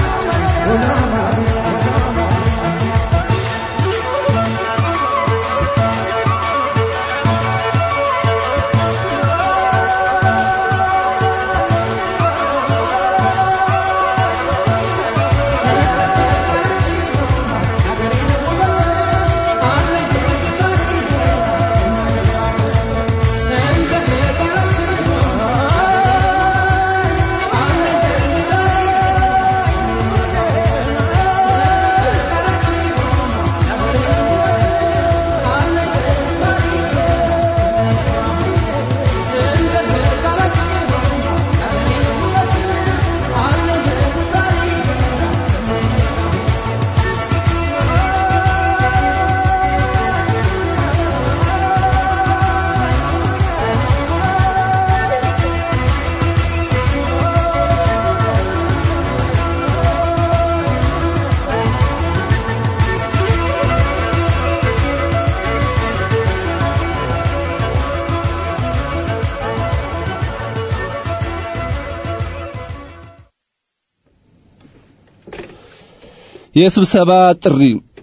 የስብሰባ ጥሪ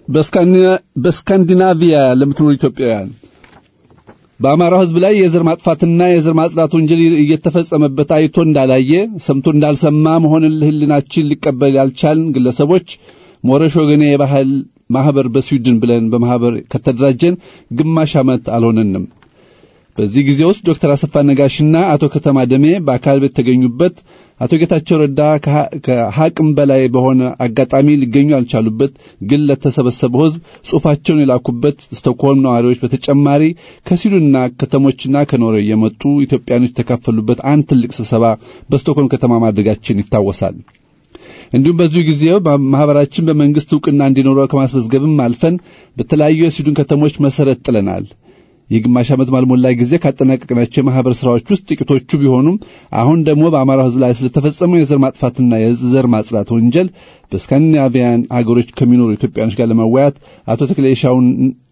በስካንዲናቪያ ለምትኖሩ ኢትዮጵያውያን በአማራው ሕዝብ ላይ የዘር ማጥፋትና የዘር ማጽዳት ወንጀል እየተፈጸመበት አይቶ እንዳላየ ሰምቶ እንዳልሰማ መሆንን ሕሊናችን ሊቀበል ያልቻልን ግለሰቦች ሞረሽ ወገኔ የባህል ማህበር በስዊድን ብለን በማህበር ከተደራጀን ግማሽ ዓመት አልሆነንም። በዚህ ጊዜ ውስጥ ዶክተር አሰፋ ነጋሽና አቶ ከተማ ደሜ በአካል በተገኙበት አቶ ጌታቸው ረዳ ከሐቅም በላይ በሆነ አጋጣሚ ሊገኙ ያልቻሉበት ግን ለተሰበሰበው ሕዝብ ጽሑፋቸውን የላኩበት ስቶክሆልም ነዋሪዎች በተጨማሪ ከስዊድንና ከተሞችና ከኖርዌይ የመጡ ኢትዮጵያኖች የተካፈሉበት አንድ ትልቅ ስብሰባ በስቶክሆልም ከተማ ማድረጋችን ይታወሳል። እንዲሁም በዚሁ ጊዜ ማህበራችን በመንግስት ዕውቅና እንዲኖረው ከማስመዝገብም አልፈን በተለያዩ የስዊድን ከተሞች መሰረት ጥለናል። የግማሽ ዓመት ባልሞላ ጊዜ ካጠናቀቅናቸው የማህበር ስራዎች ውስጥ ጥቂቶቹ ቢሆኑም አሁን ደግሞ በአማራ ህዝብ ላይ ስለተፈጸመው የዘር ማጥፋትና የዘር ማጽዳት ወንጀል በስካንዲናቪያን አገሮች ከሚኖሩ ኢትዮጵያኖች ጋር ለመወያት አቶ ተክሌሻውን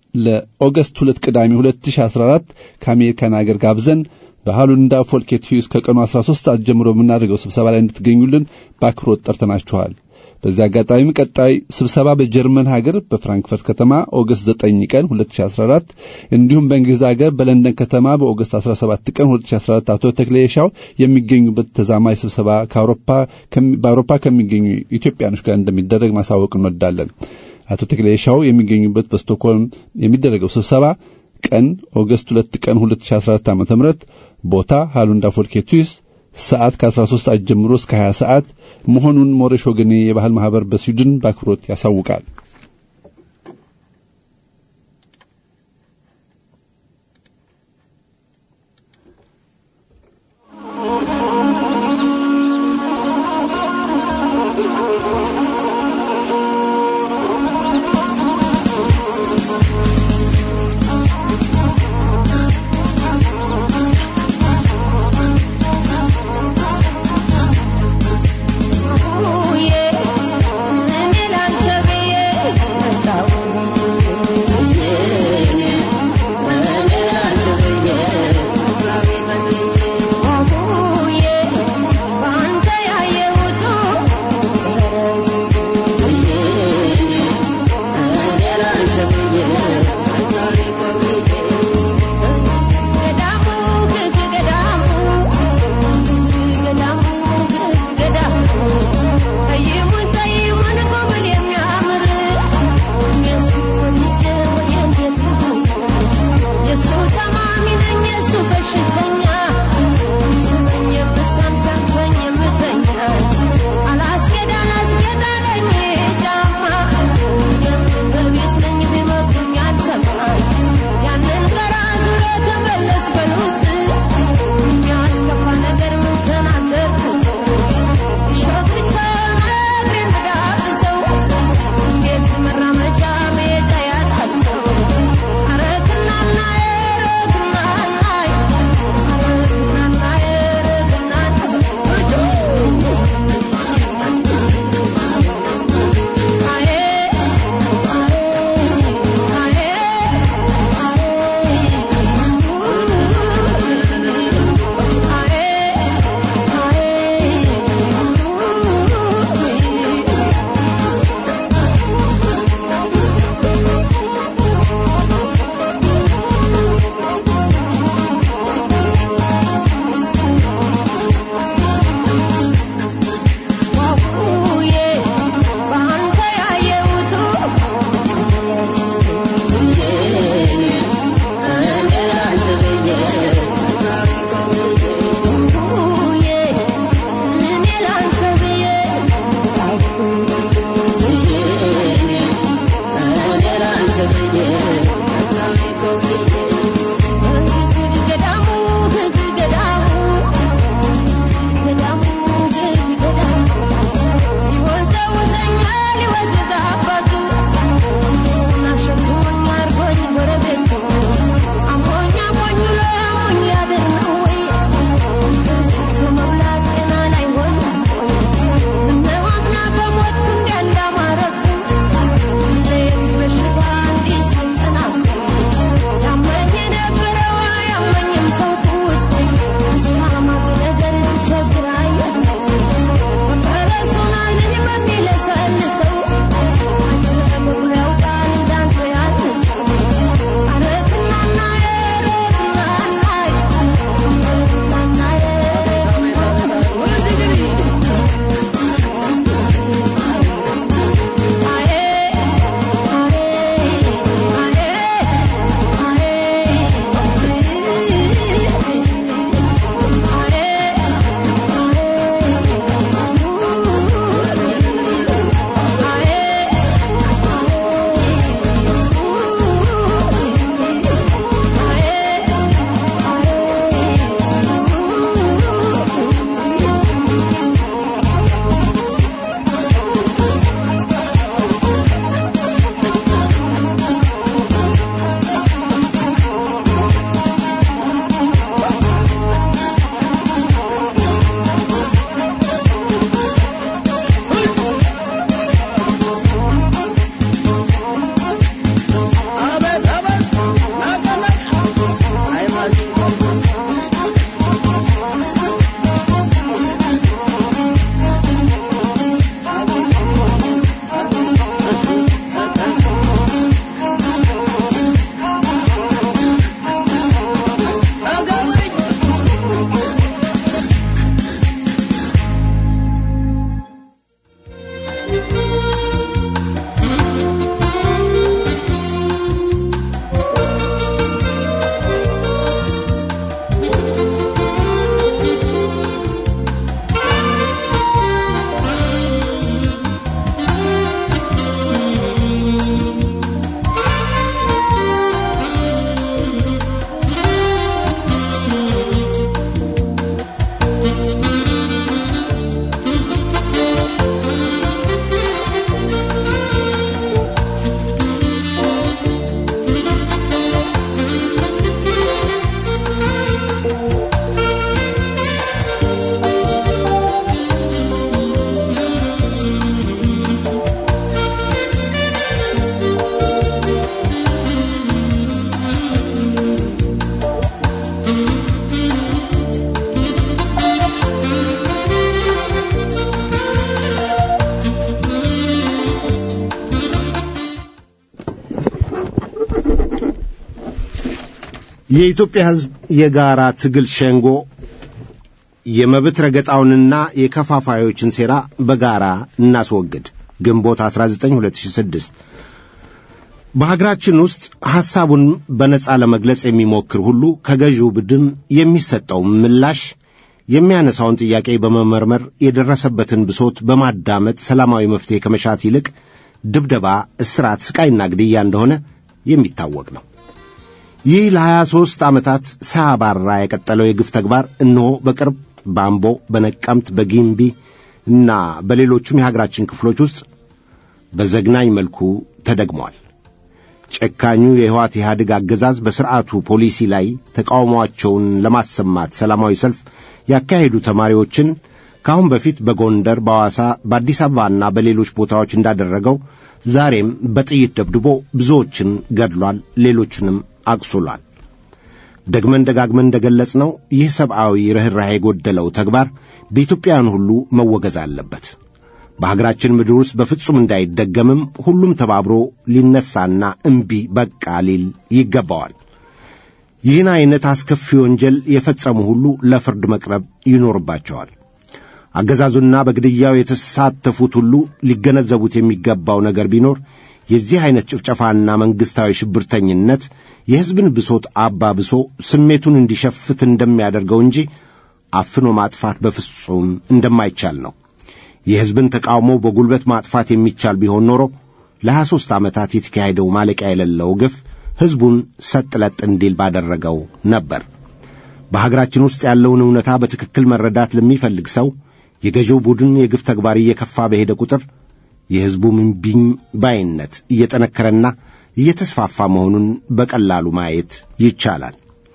ለኦገስት ሁለት ቅዳሜ 2014 ከአሜሪካን አገር ጋብዘን በሃሉንዳ ፎልኬት ሂውስ ከቀኑ 13 ሰዓት ጀምሮ በምናደርገው ስብሰባ ላይ እንድትገኙልን በአክብሮት ጠርተናችኋል። በዚህ አጋጣሚም ቀጣይ ስብሰባ በጀርመን ሀገር በፍራንክፈርት ከተማ ኦገስት 9 ቀን 2014 እንዲሁም በእንግሊዝ ሀገር በለንደን ከተማ በኦገስት 17 ቀን 2014 አቶ ተክሌሻው የሚገኙበት ተዛማጅ ስብሰባ በአውሮፓ ከሚገኙ ኢትዮጵያኖች ጋር እንደሚደረግ ማሳወቅ እንወዳለን። አቶ ተክሌሻው የሚገኙበት በስቶክሆልም የሚደረገው ስብሰባ ቀን ኦገስት 2 ቀን 2014 ዓ.ም ቦታ ሃሉንዳ ፎልኬቱስ ሰዓት ከ13 ሰዓት ጀምሮ እስከ 20 ሰዓት መሆኑን ሞሬሽ ወገኔ የባህል ማህበር በስዊድን በአክብሮት ያሳውቃል። Oh yeah, የኢትዮጵያ ሕዝብ የጋራ ትግል ሸንጎ የመብት ረገጣውንና የከፋፋዮችን ሴራ በጋራ እናስወግድ። ግንቦት 19 2006 በሀገራችን ውስጥ ሐሳቡን በነጻ ለመግለጽ የሚሞክር ሁሉ ከገዢው ቡድን የሚሰጠው ምላሽ የሚያነሳውን ጥያቄ በመመርመር የደረሰበትን ብሶት በማዳመጥ ሰላማዊ መፍትሔ ከመሻት ይልቅ ድብደባ፣ እስራት፣ ስቃይና ግድያ እንደሆነ የሚታወቅ ነው። ይህ ለሀያ ሦስት ዓመታት ሳያባራ የቀጠለው የግፍ ተግባር እነሆ በቅርብ በአምቦ፣ በነቀምት፣ በጊምቢ እና በሌሎቹም የሀገራችን ክፍሎች ውስጥ በዘግናኝ መልኩ ተደግሟል። ጨካኙ የህዋት ኢህአዴግ አገዛዝ በሥርዓቱ ፖሊሲ ላይ ተቃውሟቸውን ለማሰማት ሰላማዊ ሰልፍ ያካሄዱ ተማሪዎችን ከአሁን በፊት በጎንደር፣ በሐዋሳ፣ በአዲስ አበባና በሌሎች ቦታዎች እንዳደረገው ዛሬም በጥይት ደብድቦ ብዙዎችን ገድሏል፣ ሌሎችንም አቁስሏል። ደግመን ደጋግመን እንደገለጽ ነው ይህ ሰብአዊ ርኅራኄ የጎደለው ተግባር በኢትዮጵያውያን ሁሉ መወገዝ አለበት። በሀገራችን ምድር ውስጥ በፍጹም እንዳይደገምም ሁሉም ተባብሮ ሊነሳና እምቢ በቃ ሊል ይገባዋል። ይህን ዐይነት አስከፊ ወንጀል የፈጸሙ ሁሉ ለፍርድ መቅረብ ይኖርባቸዋል። አገዛዙና በግድያው የተሳተፉት ሁሉ ሊገነዘቡት የሚገባው ነገር ቢኖር የዚህ ዐይነት ጭፍጨፋና መንግሥታዊ ሽብርተኝነት የሕዝብን ብሶት አባብሶ ስሜቱን እንዲሸፍት እንደሚያደርገው እንጂ አፍኖ ማጥፋት በፍጹም እንደማይቻል ነው። የሕዝብን ተቃውሞ በጉልበት ማጥፋት የሚቻል ቢሆን ኖሮ ለሀያ ሦስት ዓመታት የተካሄደው ማለቂያ የሌለው ግፍ ሕዝቡን ሰጥለጥ እንዲል ባደረገው ነበር። በሀገራችን ውስጥ ያለውን እውነታ በትክክል መረዳት ለሚፈልግ ሰው የገዢው ቡድን የግፍ ተግባር እየከፋ በሄደ ቁጥር የሕዝቡ ምንቢኝ ባይነት እየጠነከረና እየተስፋፋ መሆኑን በቀላሉ ማየት ይቻላል።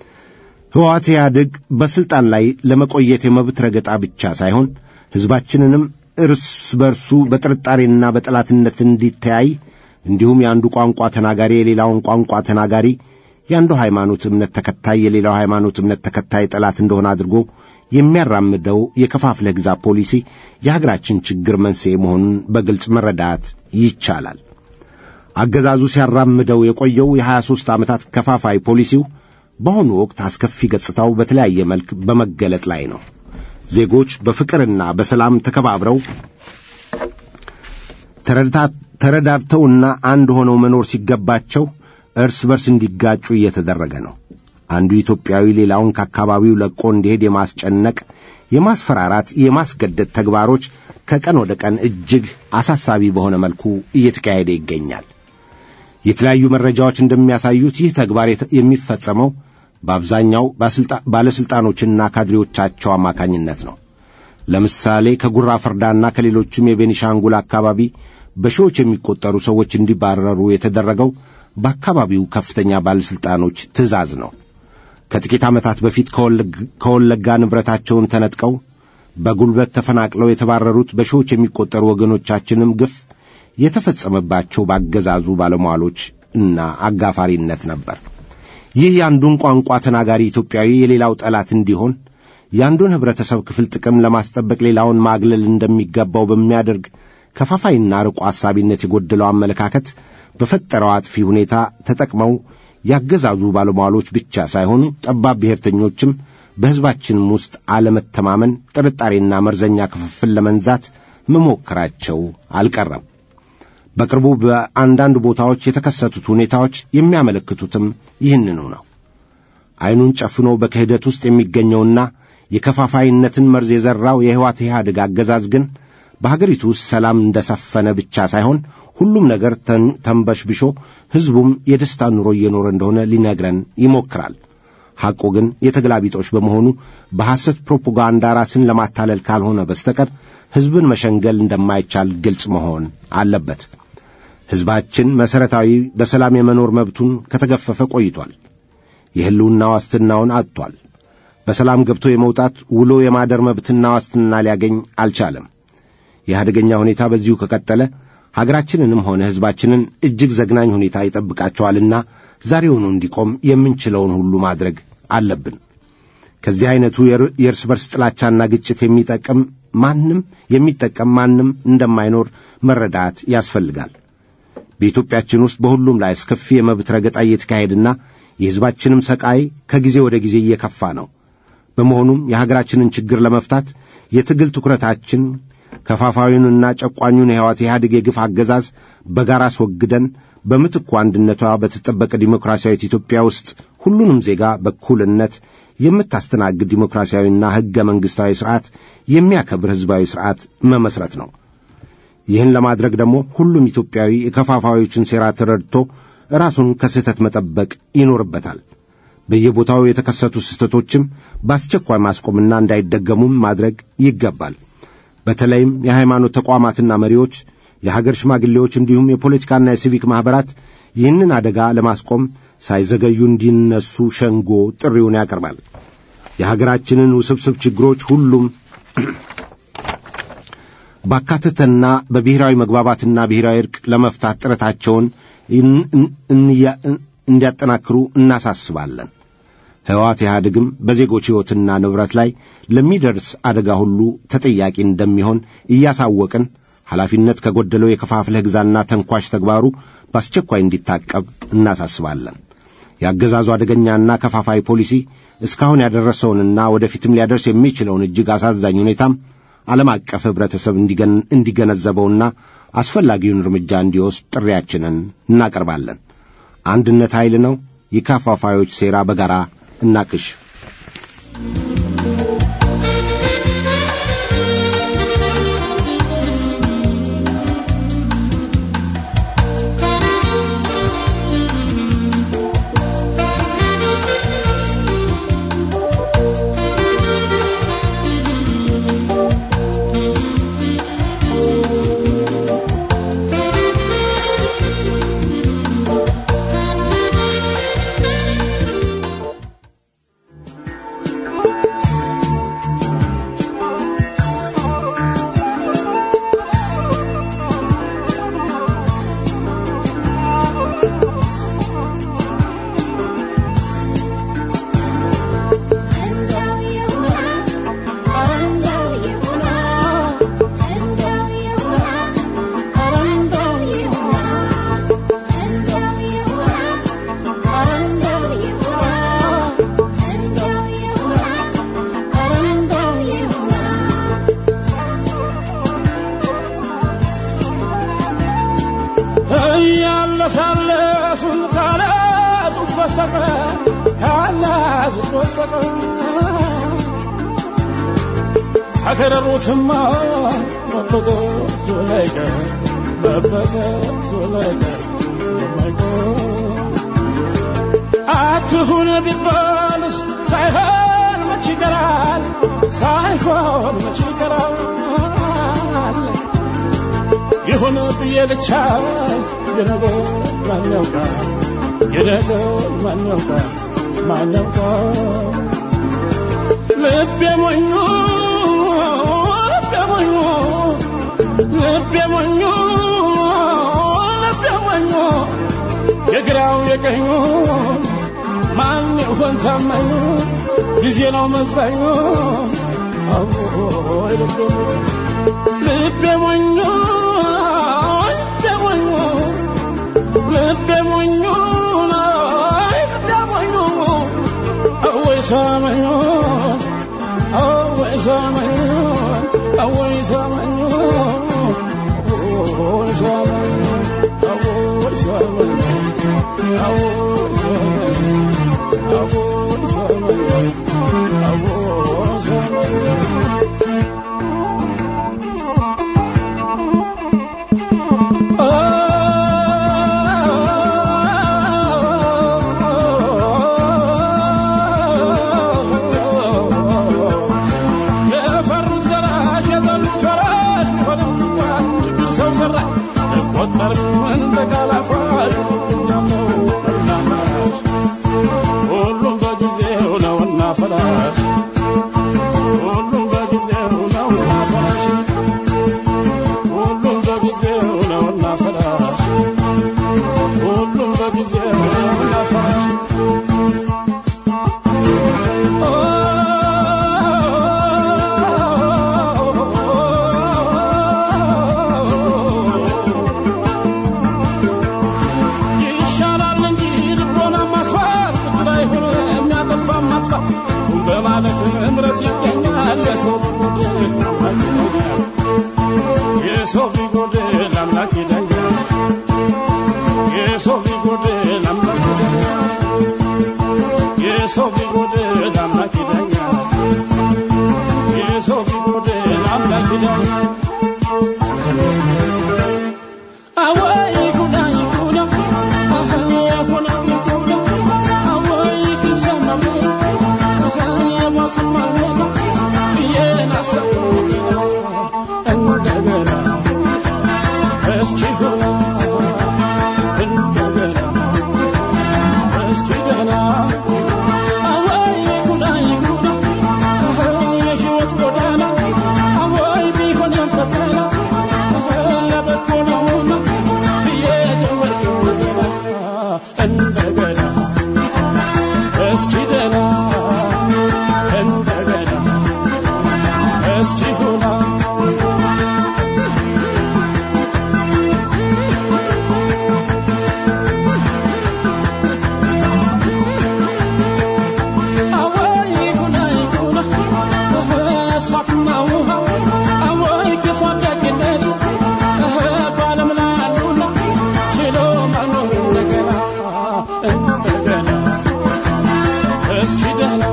ሕወሓት ኢህአዴግ በሥልጣን ላይ ለመቆየት የመብት ረገጣ ብቻ ሳይሆን ሕዝባችንንም እርስ በርሱ በጥርጣሬና በጠላትነት እንዲተያይ እንዲሁም የአንዱ ቋንቋ ተናጋሪ የሌላውን ቋንቋ ተናጋሪ፣ የአንዱ ሃይማኖት እምነት ተከታይ የሌላው ሃይማኖት እምነት ተከታይ ጠላት እንደሆነ አድርጎ የሚያራምደው የከፋፍለህ ግዛ ፖሊሲ የሀገራችን ችግር መንስኤ መሆኑን በግልጽ መረዳት ይቻላል። አገዛዙ ሲያራምደው የቆየው የሀያ ሦስት ዓመታት ከፋፋይ ፖሊሲው በአሁኑ ወቅት አስከፊ ገጽታው በተለያየ መልክ በመገለጥ ላይ ነው። ዜጎች በፍቅርና በሰላም ተከባብረው ተረዳድተውና አንድ ሆነው መኖር ሲገባቸው እርስ በርስ እንዲጋጩ እየተደረገ ነው። አንዱ ኢትዮጵያዊ ሌላውን ከአካባቢው ለቆ እንዲሄድ የማስጨነቅ፣ የማስፈራራት፣ የማስገደድ ተግባሮች ከቀን ወደ ቀን እጅግ አሳሳቢ በሆነ መልኩ እየተካሄደ ይገኛል። የተለያዩ መረጃዎች እንደሚያሳዩት ይህ ተግባር የሚፈጸመው በአብዛኛው ባለሥልጣኖችና ካድሬዎቻቸው አማካኝነት ነው። ለምሳሌ ከጉራ ፈርዳና ከሌሎችም የቤኒሻንጉል አካባቢ በሺዎች የሚቆጠሩ ሰዎች እንዲባረሩ የተደረገው በአካባቢው ከፍተኛ ባለሥልጣኖች ትእዛዝ ነው። ከጥቂት ዓመታት በፊት ከወለጋ ንብረታቸውን ተነጥቀው በጉልበት ተፈናቅለው የተባረሩት በሺዎች የሚቆጠሩ ወገኖቻችንም ግፍ የተፈጸመባቸው ባገዛዙ ባለሟሎች እና አጋፋሪነት ነበር። ይህ የአንዱን ቋንቋ ተናጋሪ ኢትዮጵያዊ የሌላው ጠላት እንዲሆን የአንዱን ኅብረተሰብ ክፍል ጥቅም ለማስጠበቅ ሌላውን ማግለል እንደሚገባው በሚያደርግ ከፋፋይና ርቆ አሳቢነት የጎደለው አመለካከት በፈጠረው አጥፊ ሁኔታ ተጠቅመው ያገዛዙ ባለሟሎች ብቻ ሳይሆኑ ጠባብ ብሔርተኞችም በሕዝባችንም ውስጥ አለመተማመን፣ ጥርጣሬና መርዘኛ ክፍፍል ለመንዛት መሞከራቸው አልቀረም። በቅርቡ በአንዳንድ ቦታዎች የተከሰቱት ሁኔታዎች የሚያመለክቱትም ይህንኑ ነው። ዐይኑን ጨፍኖ በክህደት ውስጥ የሚገኘውና የከፋፋይነትን መርዝ የዘራው የሕወሓት ኢህአዴግ አገዛዝ ግን በሀገሪቱ ውስጥ ሰላም እንደሰፈነ ብቻ ሳይሆን ሁሉም ነገር ተንበሽብሾ ሕዝቡም የደስታ ኑሮ እየኖረ እንደሆነ ሊነግረን ይሞክራል። ሐቁ ግን የተገላቢጦች በመሆኑ በሐሰት ፕሮፓጋንዳ ራስን ለማታለል ካልሆነ በስተቀር ሕዝብን መሸንገል እንደማይቻል ግልጽ መሆን አለበት። ሕዝባችን መሠረታዊ በሰላም የመኖር መብቱን ከተገፈፈ ቆይቷል። የሕልውና ዋስትናውን አጥቷል። በሰላም ገብቶ የመውጣት ውሎ የማደር መብትና ዋስትና ሊያገኝ አልቻለም። ይህ አደገኛ ሁኔታ በዚሁ ከቀጠለ ሀገራችንንም ሆነ ሕዝባችንን እጅግ ዘግናኝ ሁኔታ ይጠብቃቸዋልና ዛሬውኑ እንዲቆም የምንችለውን ሁሉ ማድረግ አለብን። ከዚህ ዐይነቱ የእርስ በርስ ጥላቻና ግጭት የሚጠቅም ማንም የሚጠቀም ማንም እንደማይኖር መረዳት ያስፈልጋል። በኢትዮጵያችን ውስጥ በሁሉም ላይ አስከፊ የመብት ረገጣ እየተካሄድና የሕዝባችንም ሰቃይ ከጊዜ ወደ ጊዜ እየከፋ ነው። በመሆኑም የሀገራችንን ችግር ለመፍታት የትግል ትኩረታችን ከፋፋዩንና ጨቋኙን የሕይወት ኢህአዴግ የግፍ አገዛዝ በጋራ አስወግደን በምትኩ አንድነቷ በተጠበቀ ዲሞክራሲያዊት ኢትዮጵያ ውስጥ ሁሉንም ዜጋ በእኩልነት የምታስተናግድ ዲሞክራሲያዊና ሕገ መንግሥታዊ ሥርዓት የሚያከብር ሕዝባዊ ሥርዓት መመስረት ነው። ይህን ለማድረግ ደግሞ ሁሉም ኢትዮጵያዊ የከፋፋዮችን ሴራ ተረድቶ ራሱን ከስህተት መጠበቅ ይኖርበታል። በየቦታው የተከሰቱ ስህተቶችም በአስቸኳይ ማስቆምና እንዳይደገሙም ማድረግ ይገባል። በተለይም የሃይማኖት ተቋማትና መሪዎች፣ የሀገር ሽማግሌዎች እንዲሁም የፖለቲካና የሲቪክ ማኅበራት ይህንን አደጋ ለማስቆም ሳይዘገዩ እንዲነሱ ሸንጎ ጥሪውን ያቀርባል። የሀገራችንን ውስብስብ ችግሮች ሁሉም ባካተተና በብሔራዊ መግባባትና ብሔራዊ እርቅ ለመፍታት ጥረታቸውን እንዲያጠናክሩ እናሳስባለን። ሕወሓት ኢህአዴግም በዜጎች ሕይወትና ንብረት ላይ ለሚደርስ አደጋ ሁሉ ተጠያቂ እንደሚሆን እያሳወቅን ኃላፊነት ከጎደለው የከፋፍለህ ግዛና ተንኳሽ ተግባሩ በአስቸኳይ እንዲታቀብ እናሳስባለን። የአገዛዙ አደገኛና ከፋፋይ ፖሊሲ እስካሁን ያደረሰውንና ወደፊትም ሊያደርስ የሚችለውን እጅግ አሳዛኝ ሁኔታም ዓለም አቀፍ ኅብረተሰብ እንዲገነዘበውና አስፈላጊውን እርምጃ እንዲወስድ ጥሪያችንን እናቀርባለን። አንድነት ኃይል ነው። የከፋፋዮች ሴራ በጋራ እናክሽ። እያለሳለሱን ካላዙት በስተቀር ካላዙት በስተቀር ከከረሩትማ መበጠሱ ላይቀር መበጠሱ ላይቀር የማይቀር አትሁን ቢባልስ ሳይሆን መች ይቀራል ሳይሆን መች ይቀራል ይሁን ብዬ ልቻ የነገር ማን ያውቃል የነገር ማን ያውቃል ማን ያውቃል ልቤ ሞኙ ልቤ ሞኙ ልቤ ሞኙ ልቤ ሞኙ የግራው የቀኙ ማን ይሆን ታማኙ ጊዜ ነው መዛኙ አዎይ ልቤ ሞኙ ልቤ ሞኙ ልቤ ሞኙ ልቤ ሞኙ ልቤ ሞኙ አወይ ሰማኙ አወይ ሰማኙ አወይ ሰማኙ አወይ ሰማኙ አወይ ሰማኙ አወይ ሰማኙ አወይ ሰማኙ አወይ ሰማኙ የፈሩት ገላጭ የጠሉት ወራሽ ቢሆንም እንኳን ችግር ሰው ሰራሽ አይቆጠርም እንደ ቃል አፋሽ እንዳለው የሰው ቢጎድል አምላክ ይዳኛል የሰው ቢጎድል አምላክ ይዳኛል አወይ ጉዳ ይጉዳ አሁን ይጉዳ አወይ ኪሰማ የማስማ ብዬን አሰብኩ እንደገና እስኪ ሆና እንደገና እስኪ ደህና አወይ ጉዳ ይጉዳ የሕይወት ጎዳና አወይ ቢሆን ፈተና ለበጎ ነውና ብዬ ጀመርኩ እንደገና እስኪ ደህና እንደገና እስኪ ሁና አወይ ጉና ይጉና እሳትና ውሃ አወይ ክፉ ደግነት በዓለም ላይ አሉና ችሎ መኖር እንደገና እንደገና እስኪ ደህና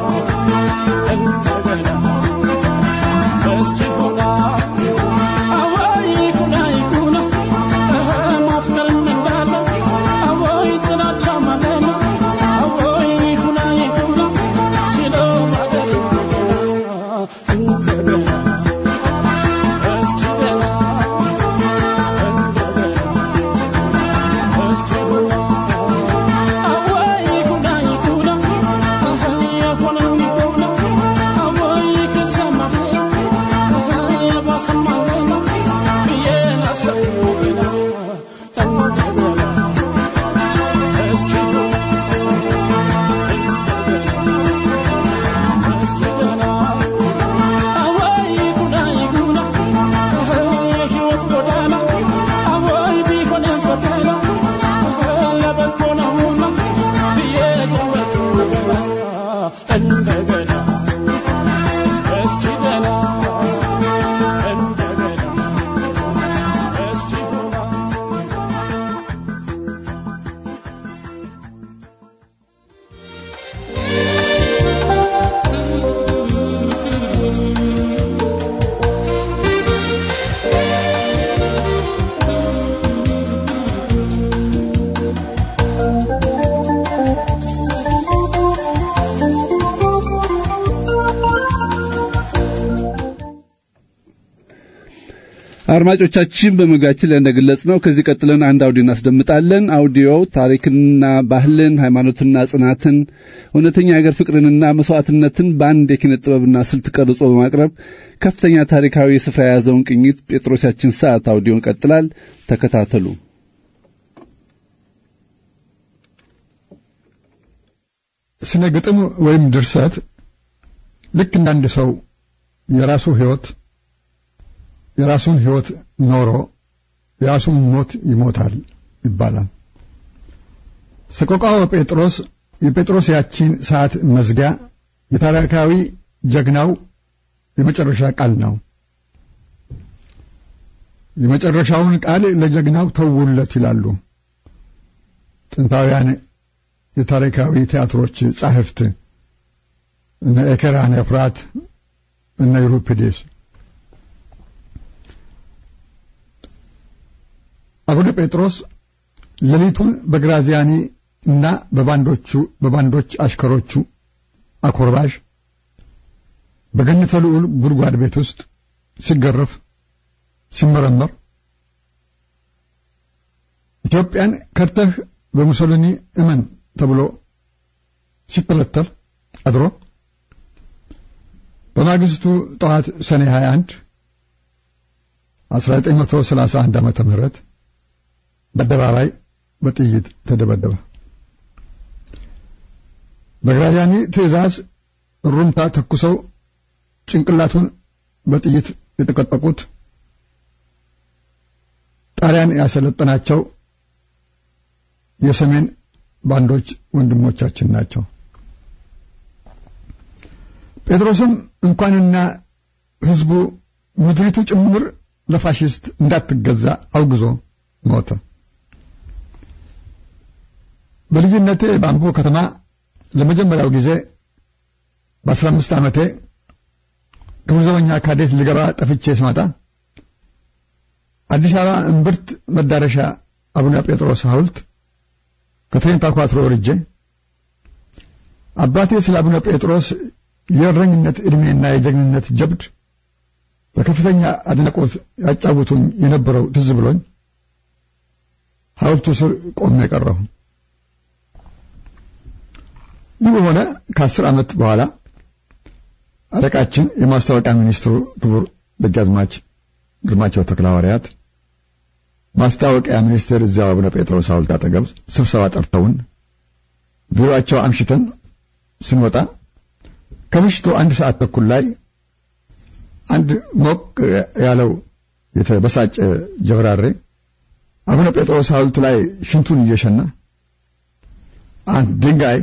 እንደገና እስኪ ሁና አወይ ጉና ይጉና ማፍቀርም እንዳለ አወይ ጥላቻ ማለና አወይ ሁና ይጉና ችሎ ማደር እንደገና እስኪ ደህና እንደገና እስኪ ሁና አወይ ጉና ይጉና የሆነው ይጉና አወይ ከሰማ የባሰማ ብዬ ላሰብኩ ገና እንደገና እስኪ እስኪ ደህና አወይ ጉና ይጉና የሕይወት ጎዳና አወይ ቢሆን ፈተና ለበጎ ነውና ብዬ ጀመርኩ ገና እንደገና እስኪ ደህና እንደገና እስኪ ሁና አድማጮቻችን በመግቢያችን ላይ እንደገለጽ ነው ከዚህ ቀጥለን አንድ አውዲዮ እናስደምጣለን። አውዲዮው ታሪክንና ባህልን፣ ሃይማኖትና ጽናትን፣ እውነተኛ የሀገር ፍቅርንና መስዋዕትነትን በአንድ የኪነ ጥበብና ስልት ቀርጾ በማቅረብ ከፍተኛ ታሪካዊ ስፍራ የያዘውን ቅኝት ጴጥሮስ ያችን ሰዓት አውዲዮን ይቀጥላል። ተከታተሉ። ስነ ግጥም ወይም ድርሰት ልክ እንዳንድ ሰው የራሱ ሕይወት የራሱን ሕይወት ኖሮ የራሱን ሞት ይሞታል ይባላል። ሰቆቃወ ጴጥሮስ የጴጥሮስ ያቺን ሰዓት መዝጊያ የታሪካዊ ጀግናው የመጨረሻ ቃል ነው። የመጨረሻውን ቃል ለጀግናው ተውለት ይላሉ ጥንታውያን የታሪካዊ ቲያትሮች ጻሕፍት እነ ኤኬራን ኤፍራት እነ ዩሪፒዴስ አቡነ ጴጥሮስ ሌሊቱን በግራዚያኒ እና በባንዶቹ በባንዶች አሽከሮቹ አኮርባሽ በገነተ ልዑል ጉድጓድ ቤት ውስጥ ሲገረፍ ሲመረመር ኢትዮጵያን ከርተህ በሙሶሊኒ እመን ተብሎ ሲተለተል አድሮ በማግስቱ ጠዋት ሰኔ 21 1931 ዓመተ ምህረት በአደባባይ በጥይት ተደበደበ። በግራዚያኒ ትዕዛዝ እሩምታ ተኩሰው ጭንቅላቱን በጥይት የተቀጠቁት ጣሊያን ያሰለጠናቸው የሰሜን ባንዶች ወንድሞቻችን ናቸው። ጴጥሮስም እንኳንና ሕዝቡ ምድሪቱ ጭምር ለፋሽስት እንዳትገዛ አውግዞ ሞተ። በልጅነቴ በአምቦ ከተማ ለመጀመሪያው ጊዜ በአስራ አምስት ዓመቴ ክቡር ዘበኛ ካዴት ልገባ ጠፍቼ ስመጣ አዲስ አበባ እምብርት መዳረሻ አቡነ ጴጥሮስ ሐውልት ከትሬን ታኳትሮ ወርጄ አባቴ ስለ አቡነ ጴጥሮስ የእረኝነት ዕድሜና የጀግንነት ጀብድ በከፍተኛ አድናቆት ያጫውቱኝ የነበረው ትዝ ብሎኝ ሐውልቱ ስር ቆሜ ቀረሁ። ይህ በሆነ ከአስር ዓመት በኋላ አለቃችን የማስታወቂያ ሚኒስትሩ ክቡር ደጃዝማች ግርማቸው ተክለሐዋርያት ማስታወቂያ ሚኒስቴር እዚያው አቡነ ጴጥሮስ ሐውልት አጠገብ ስብሰባ ጠርተውን ቢሮአቸው አምሽተን ስንወጣ ከምሽቱ አንድ ሰዓት ተኩል ላይ አንድ ሞቅ ያለው የተበሳጨ ጀብራሬ አቡነ ጴጥሮስ ሐውልት ላይ ሽንቱን እየሸና አንድ ድንጋይ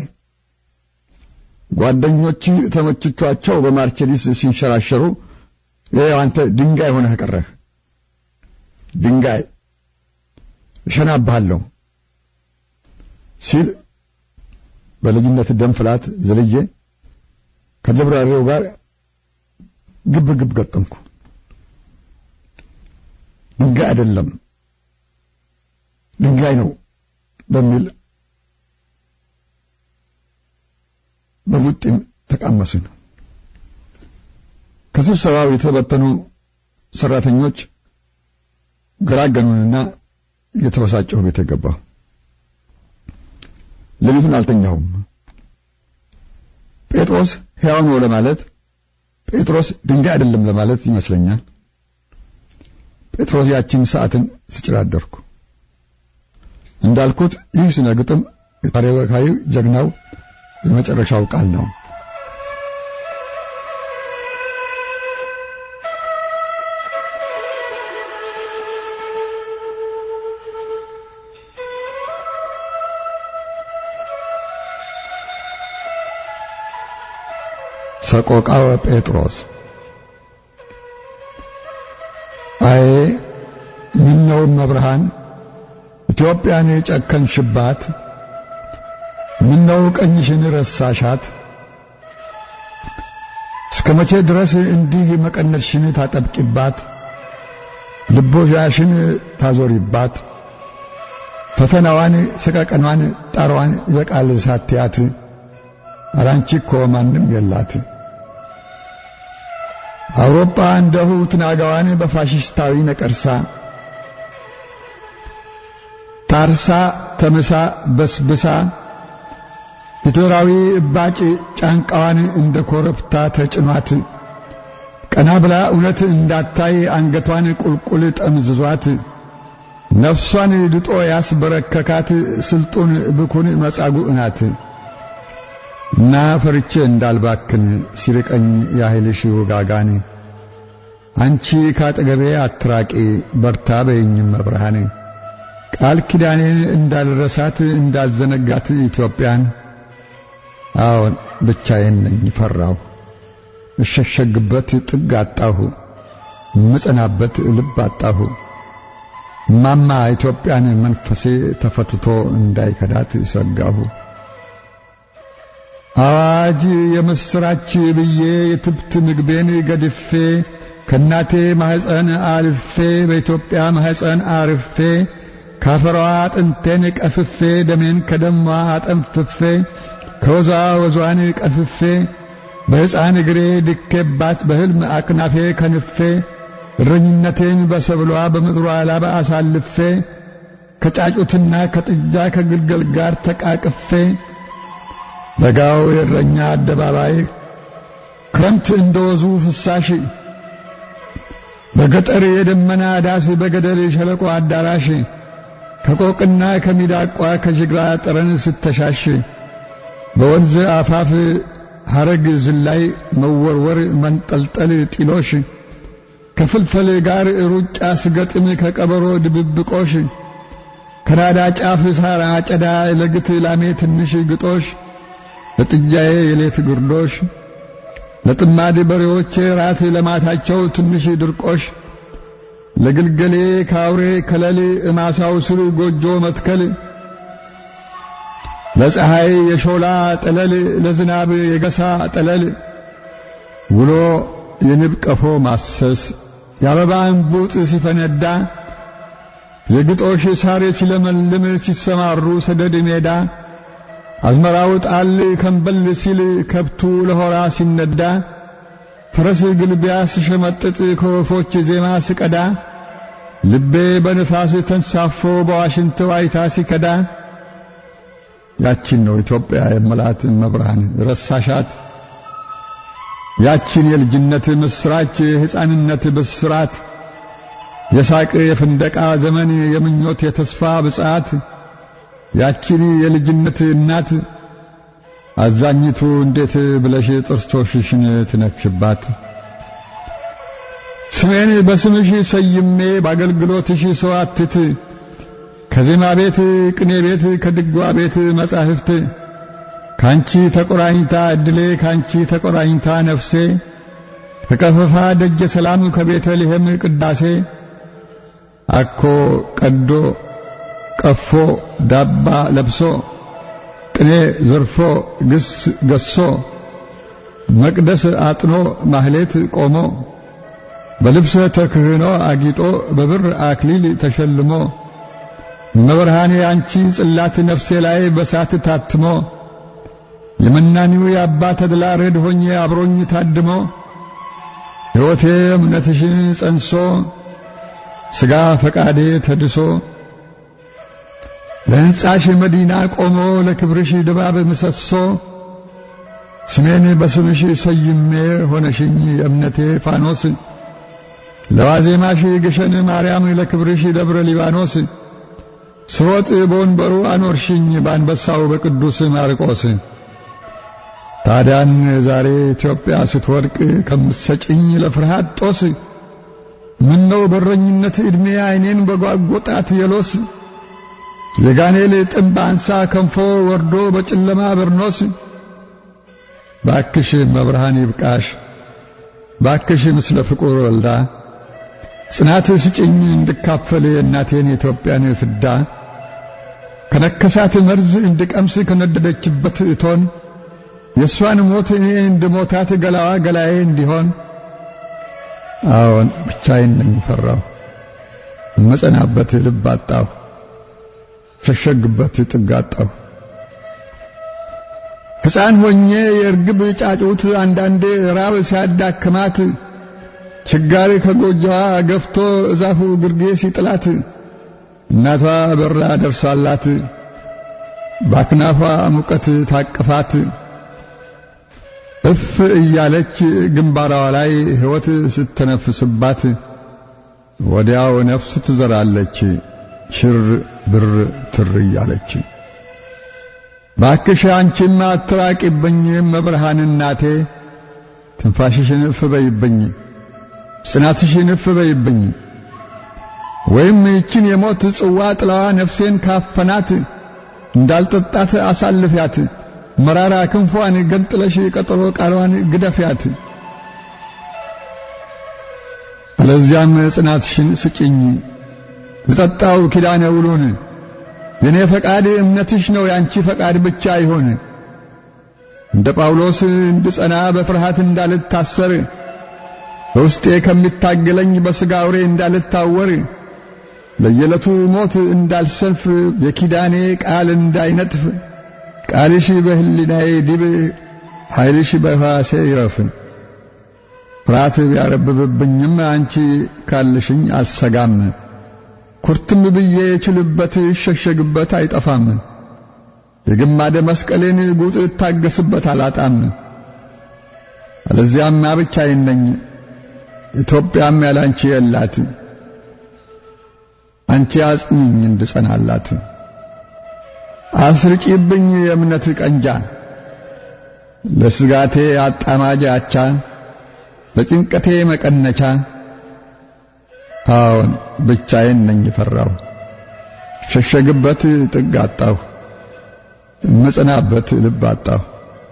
ጓደኞች ተመችቷቸው በማርቸዲስ ሲንሸራሸሩ ይኸው አንተ ድንጋይ ሆነህ ቀረህ። ድንጋይ እሸናብሃለሁ ሲል በልጅነት ደም ፍላት ዘልዬ ከጀብራሪው ጋር ግብ ግብ ገጠምኩ። ድንጋይ አይደለም ድንጋይ ነው በሚል በቡጢም ተቃመስን። ከስብሰባው የተበተኑ ሰራተኞች ገራገኑንና እየተበሳጨሁ ቤት የገባሁ። ሌሊቱን አልተኛሁም። ጴጥሮስ ሕያው ነው ለማለት ጴጥሮስ ድንጋይ አይደለም ለማለት ይመስለኛል። ጴጥሮስ ያችን ሰዓትን ስጭር አደርኩ። እንዳልኩት ይህ ስነ ግጥም የታሪካዊ ጀግናው የመጨረሻው ቃል ነው። ሰቆቃወ ጴጥሮስ አዬ ምነው መብርሃን ኢትዮጵያን የጨከንሽባት ምነው ቀኝሽን ረሳሻት? እስከ መቼ ድረስ እንዲህ መቀነትሽን ታጠብቂባት፣ ልቦሻሽን ታዞሪባት? ፈተናዋን፣ ሰቀቀኗን፣ ጣሯን ይበቃል ሳትያት፣ አላንቺ እኮ ማንም የላት። አውሮፓ እንደሁ ትናጋዋን በፋሽስታዊ ነቀርሳ ታርሳ ተምሳ በስብሳ ሂትለራዊ እባጭ ጫንቃዋን እንደ ኮረብታ ተጭኗት ቀና ብላ እውነት እንዳታይ አንገቷን ቁልቁል ጠምዝዟት ነፍሷን ድጦ ያስበረከካት ስልጡን ብኩን መጻጉዕ ናት እና ፈርቼ እንዳልባክን ሲርቀኝ ያህልሽ ውጋጋን አንቺ ካጠገቤ አትራቂ በርታ በይኝም መብርሃን ቃል ኪዳኔን እንዳልረሳት እንዳልዘነጋት ኢትዮጵያን አዎን ብቻዬን ነኝ ፈራሁ እሸሸግበት ጥግ አጣሁ ምጸናበት ልብ አጣሁ ማማ ኢትዮጵያን መንፈሴ ተፈትቶ እንዳይከዳት ሰጋሁ አዋጅ የምስራች ብዬ የትብት ምግቤን ገድፌ ከእናቴ ማኅፀን አልፌ በኢትዮጵያ ማኅፀን አርፌ ካፈሯ አጥንቴን ቀፍፌ ደሜን ከደሟ አጠንፍፌ ከወዛ ወዟን ቀፍፌ በሕፃን እግሬ ድኬባት በሕልም አክናፌ ከንፌ እረኝነቴን በሰብሏ በምድሯ ላባ አሳልፌ ከጫጩትና ከጥጃ ከግልገል ጋር ተቃቅፌ በጋው የእረኛ አደባባይ ክረምት እንደ ወዙ ፍሳሽ በገጠር የደመና ዳስ በገደል ሸለቆ አዳራሽ ከቆቅና ከሚዳቋ ከጅግራ ጠረን ስተሻሽ በወንዝ አፋፍ ሐረግ ዝላይ መወርወር መንጠልጠል ጢሎሽ ከፍልፈል ጋር ሩጫ ስገጥም ከቀበሮ ድብብቆሽ ከናዳ ጫፍ ሳር አጨዳ ለግት ላሜ ትንሽ ግጦሽ ለጥጃዬ የሌት ግርዶሽ ለጥማድ በሬዎቼ ራት ለማታቸው ትንሽ ድርቆሽ ለግልገሌ ካውሬ ከለል እማሳው ስር ጎጆ መትከል ለፀሐይ የሾላ ጠለል ለዝናብ የገሳ ጠለል ውሎ የንብ ቀፎ ማሰስ የአበባ እንቡጥ ሲፈነዳ የግጦሽ ሳር ሲለመልም ሲሰማሩ ሰደድ ሜዳ አዝመራው ጣል ከንበል ሲል ከብቱ ለሆራ ሲነዳ ፈረስ ግልቢያ ስሸመጥጥ ከወፎች ዜማ ስቀዳ ልቤ በንፋስ ተንሳፎ በዋሽንት ዋይታ ሲከዳ ያቺን ነው ኢትዮጵያ የመላት መብርሃን ረሳሻት ያቺን የልጅነት ምስራች የሕፃንነት ብስራት የሳቅ የፍንደቃ ዘመን የምኞት የተስፋ ብጻት ያቺን የልጅነት እናት አዛኝቱ እንዴት ብለሽ ጥርሶችሽን ትነክሽባት? ስሜን በስምሽ ሰይሜ በአገልግሎትሽ ሰዋትት ከዜማ ቤት ቅኔ ቤት ከድጓ ቤት መጻሕፍት ካንቺ ተቆራኝታ እድሌ ካንቺ ተቆራኝታ ነፍሴ ከቀፈፋ ደጀ ሰላም ከቤተልሔም ቅዳሴ አኮ ቀዶ ቀፎ ዳባ ለብሶ ቅኔ ዘርፎ ግስ ገሶ መቅደስ አጥኖ ማህሌት ቆሞ በልብሰ ተክህኖ አጊጦ በብር አክሊል ተሸልሞ መብርሃኔ አንቺ ጽላት ነፍሴ ላይ በሳት ታትሞ የመናኒው የአባ ተድላ ረድ ሆኜ አብሮኝ ታድሞ ሕይወቴ እምነትሽን ጸንሶ ሥጋ ፈቃዴ ተድሶ ለሕንጻሽ መዲና ቆሞ ለክብርሽ ድባብ ምሰሶ ስሜን በስምሽ ሰይሜ ሆነሽኝ የእምነቴ ፋኖስ ለዋዜማሽ ግሸን ማርያም ለክብርሽ ደብረ ሊባኖስ ስሮጥ በወንበሩ አኖርሽኝ በአንበሳው በቅዱስ ማርቆስ ታዲያን ዛሬ ኢትዮጵያ ስትወድቅ ከምትሰጭኝ ለፍርሃት ጦስ ምነው በረኝነት ዕድሜ ዓይኔን በጓጎጣት የሎስ የጋኔል ጥምብ አንሳ ከንፎ ወርዶ በጨለማ በርኖስ ባክሽ መብርሃን ይብቃሽ ባክሽ ምስለ ፍቁር ወልዳ ጽናት ስጭኝ እንድካፈል የእናቴን የኢትዮጵያን ፍዳ ከነከሳት መርዝ እንድቀምስ ከነደደችበት እቶን የእሷን ሞት እኔ እንድሞታት ገላዋ ገላዬ እንዲሆን አዎን ብቻዬን ነኝ ፈራሁ እመጸናበት ልብ አጣሁ ሸሸግበት ጥግ አጣሁ ሕፃን ሆኜ የእርግብ ጫጩት አንዳንዴ ራብ ሲያዳክማት ችጋሪ ከጎጆዋ ገፍቶ እዛፉ ግርጌ ሲጥላት እናቷ በራ ደርሳላት ባክናፏ ሙቀት ታቅፋት እፍ እያለች ግንባሯ ላይ ሕይወት ስትነፍስባት ወዲያው ነፍስ ትዘራለች ሽር ብር ትር እያለች። ባክሽ አንቺም አትራቂብኝ መብርሃን እናቴ ትንፋሽሽን እፍ በይብኝ ጽናትሽን እፍ በይብኝ ወይም ይችን የሞት ጽዋ ጥላዋ ነፍሴን ካፈናት እንዳልጠጣት አሳልፊያት መራራ ክንፏን ገንጥለሽ ቀጠሮ ቃሏን ግደፊያት። አለዚያም ጽናትሽን ስጭኝ ልጠጣው ኪዳነ ውሉን የኔ ፈቃድ እምነትሽ ነው ያንቺ ፈቃድ ብቻ ይሆን። እንደ ጳውሎስ እንድጸና በፍርሃት እንዳልታሰር በውስጤ ከሚታገለኝ በሥጋ አውሬ እንዳልታወር ለየዕለቱ ሞት እንዳልሰንፍ የኪዳኔ ቃል እንዳይነጥፍ ቃልሽ በሕሊናዬ ዲብ ኃይልሽ በሕዋሴ ይረፍ። ፍርሃት ቢያረብብብኝም አንቺ ካልሽኝ አልሰጋም። ኩርትም ብዬ የችልበት ይሸሸግበት አይጠፋም። የግማደ መስቀሌን ጉጥ እታገስበት አላጣም። አለዚያማ ብቻዬን ነኝ፣ ኢትዮጵያም ያላንቺ የላት። አንቺ አጽኚኝ እንድጸናላት፣ አስርጪብኝ የእምነት ቀንጃ፣ ለስጋቴ አጣማጅ አቻ፣ ለጭንቀቴ መቀነቻ። አዎን ብቻዬን ነኝ ፈራሁ፣ ሸሸግበት ጥግ አጣሁ፣ እመጸናበት ልብ አጣሁ።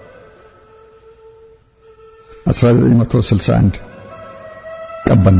1961 ቀበና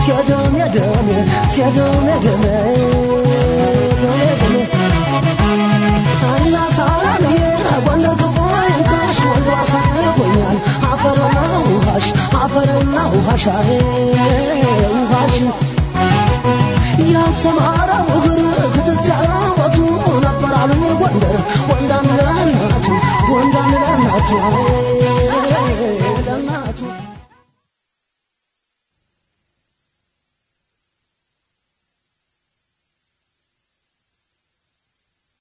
ሲያደም ያደም ሲያደም ያደም ደም እናት አለምዬ ጎንደር ገባኝ ካሽ ወልዶ አሳርጎኛል አፈርና ውሃሽ አፈርና ውሃሽ አሬ ውሃሽ ያልተማረው እግር ክትት ያለወቱ ነበር አሉኝ ጎንደር ጎንዳን ለእናቱ ጎንዳን ለእናቱ አሬ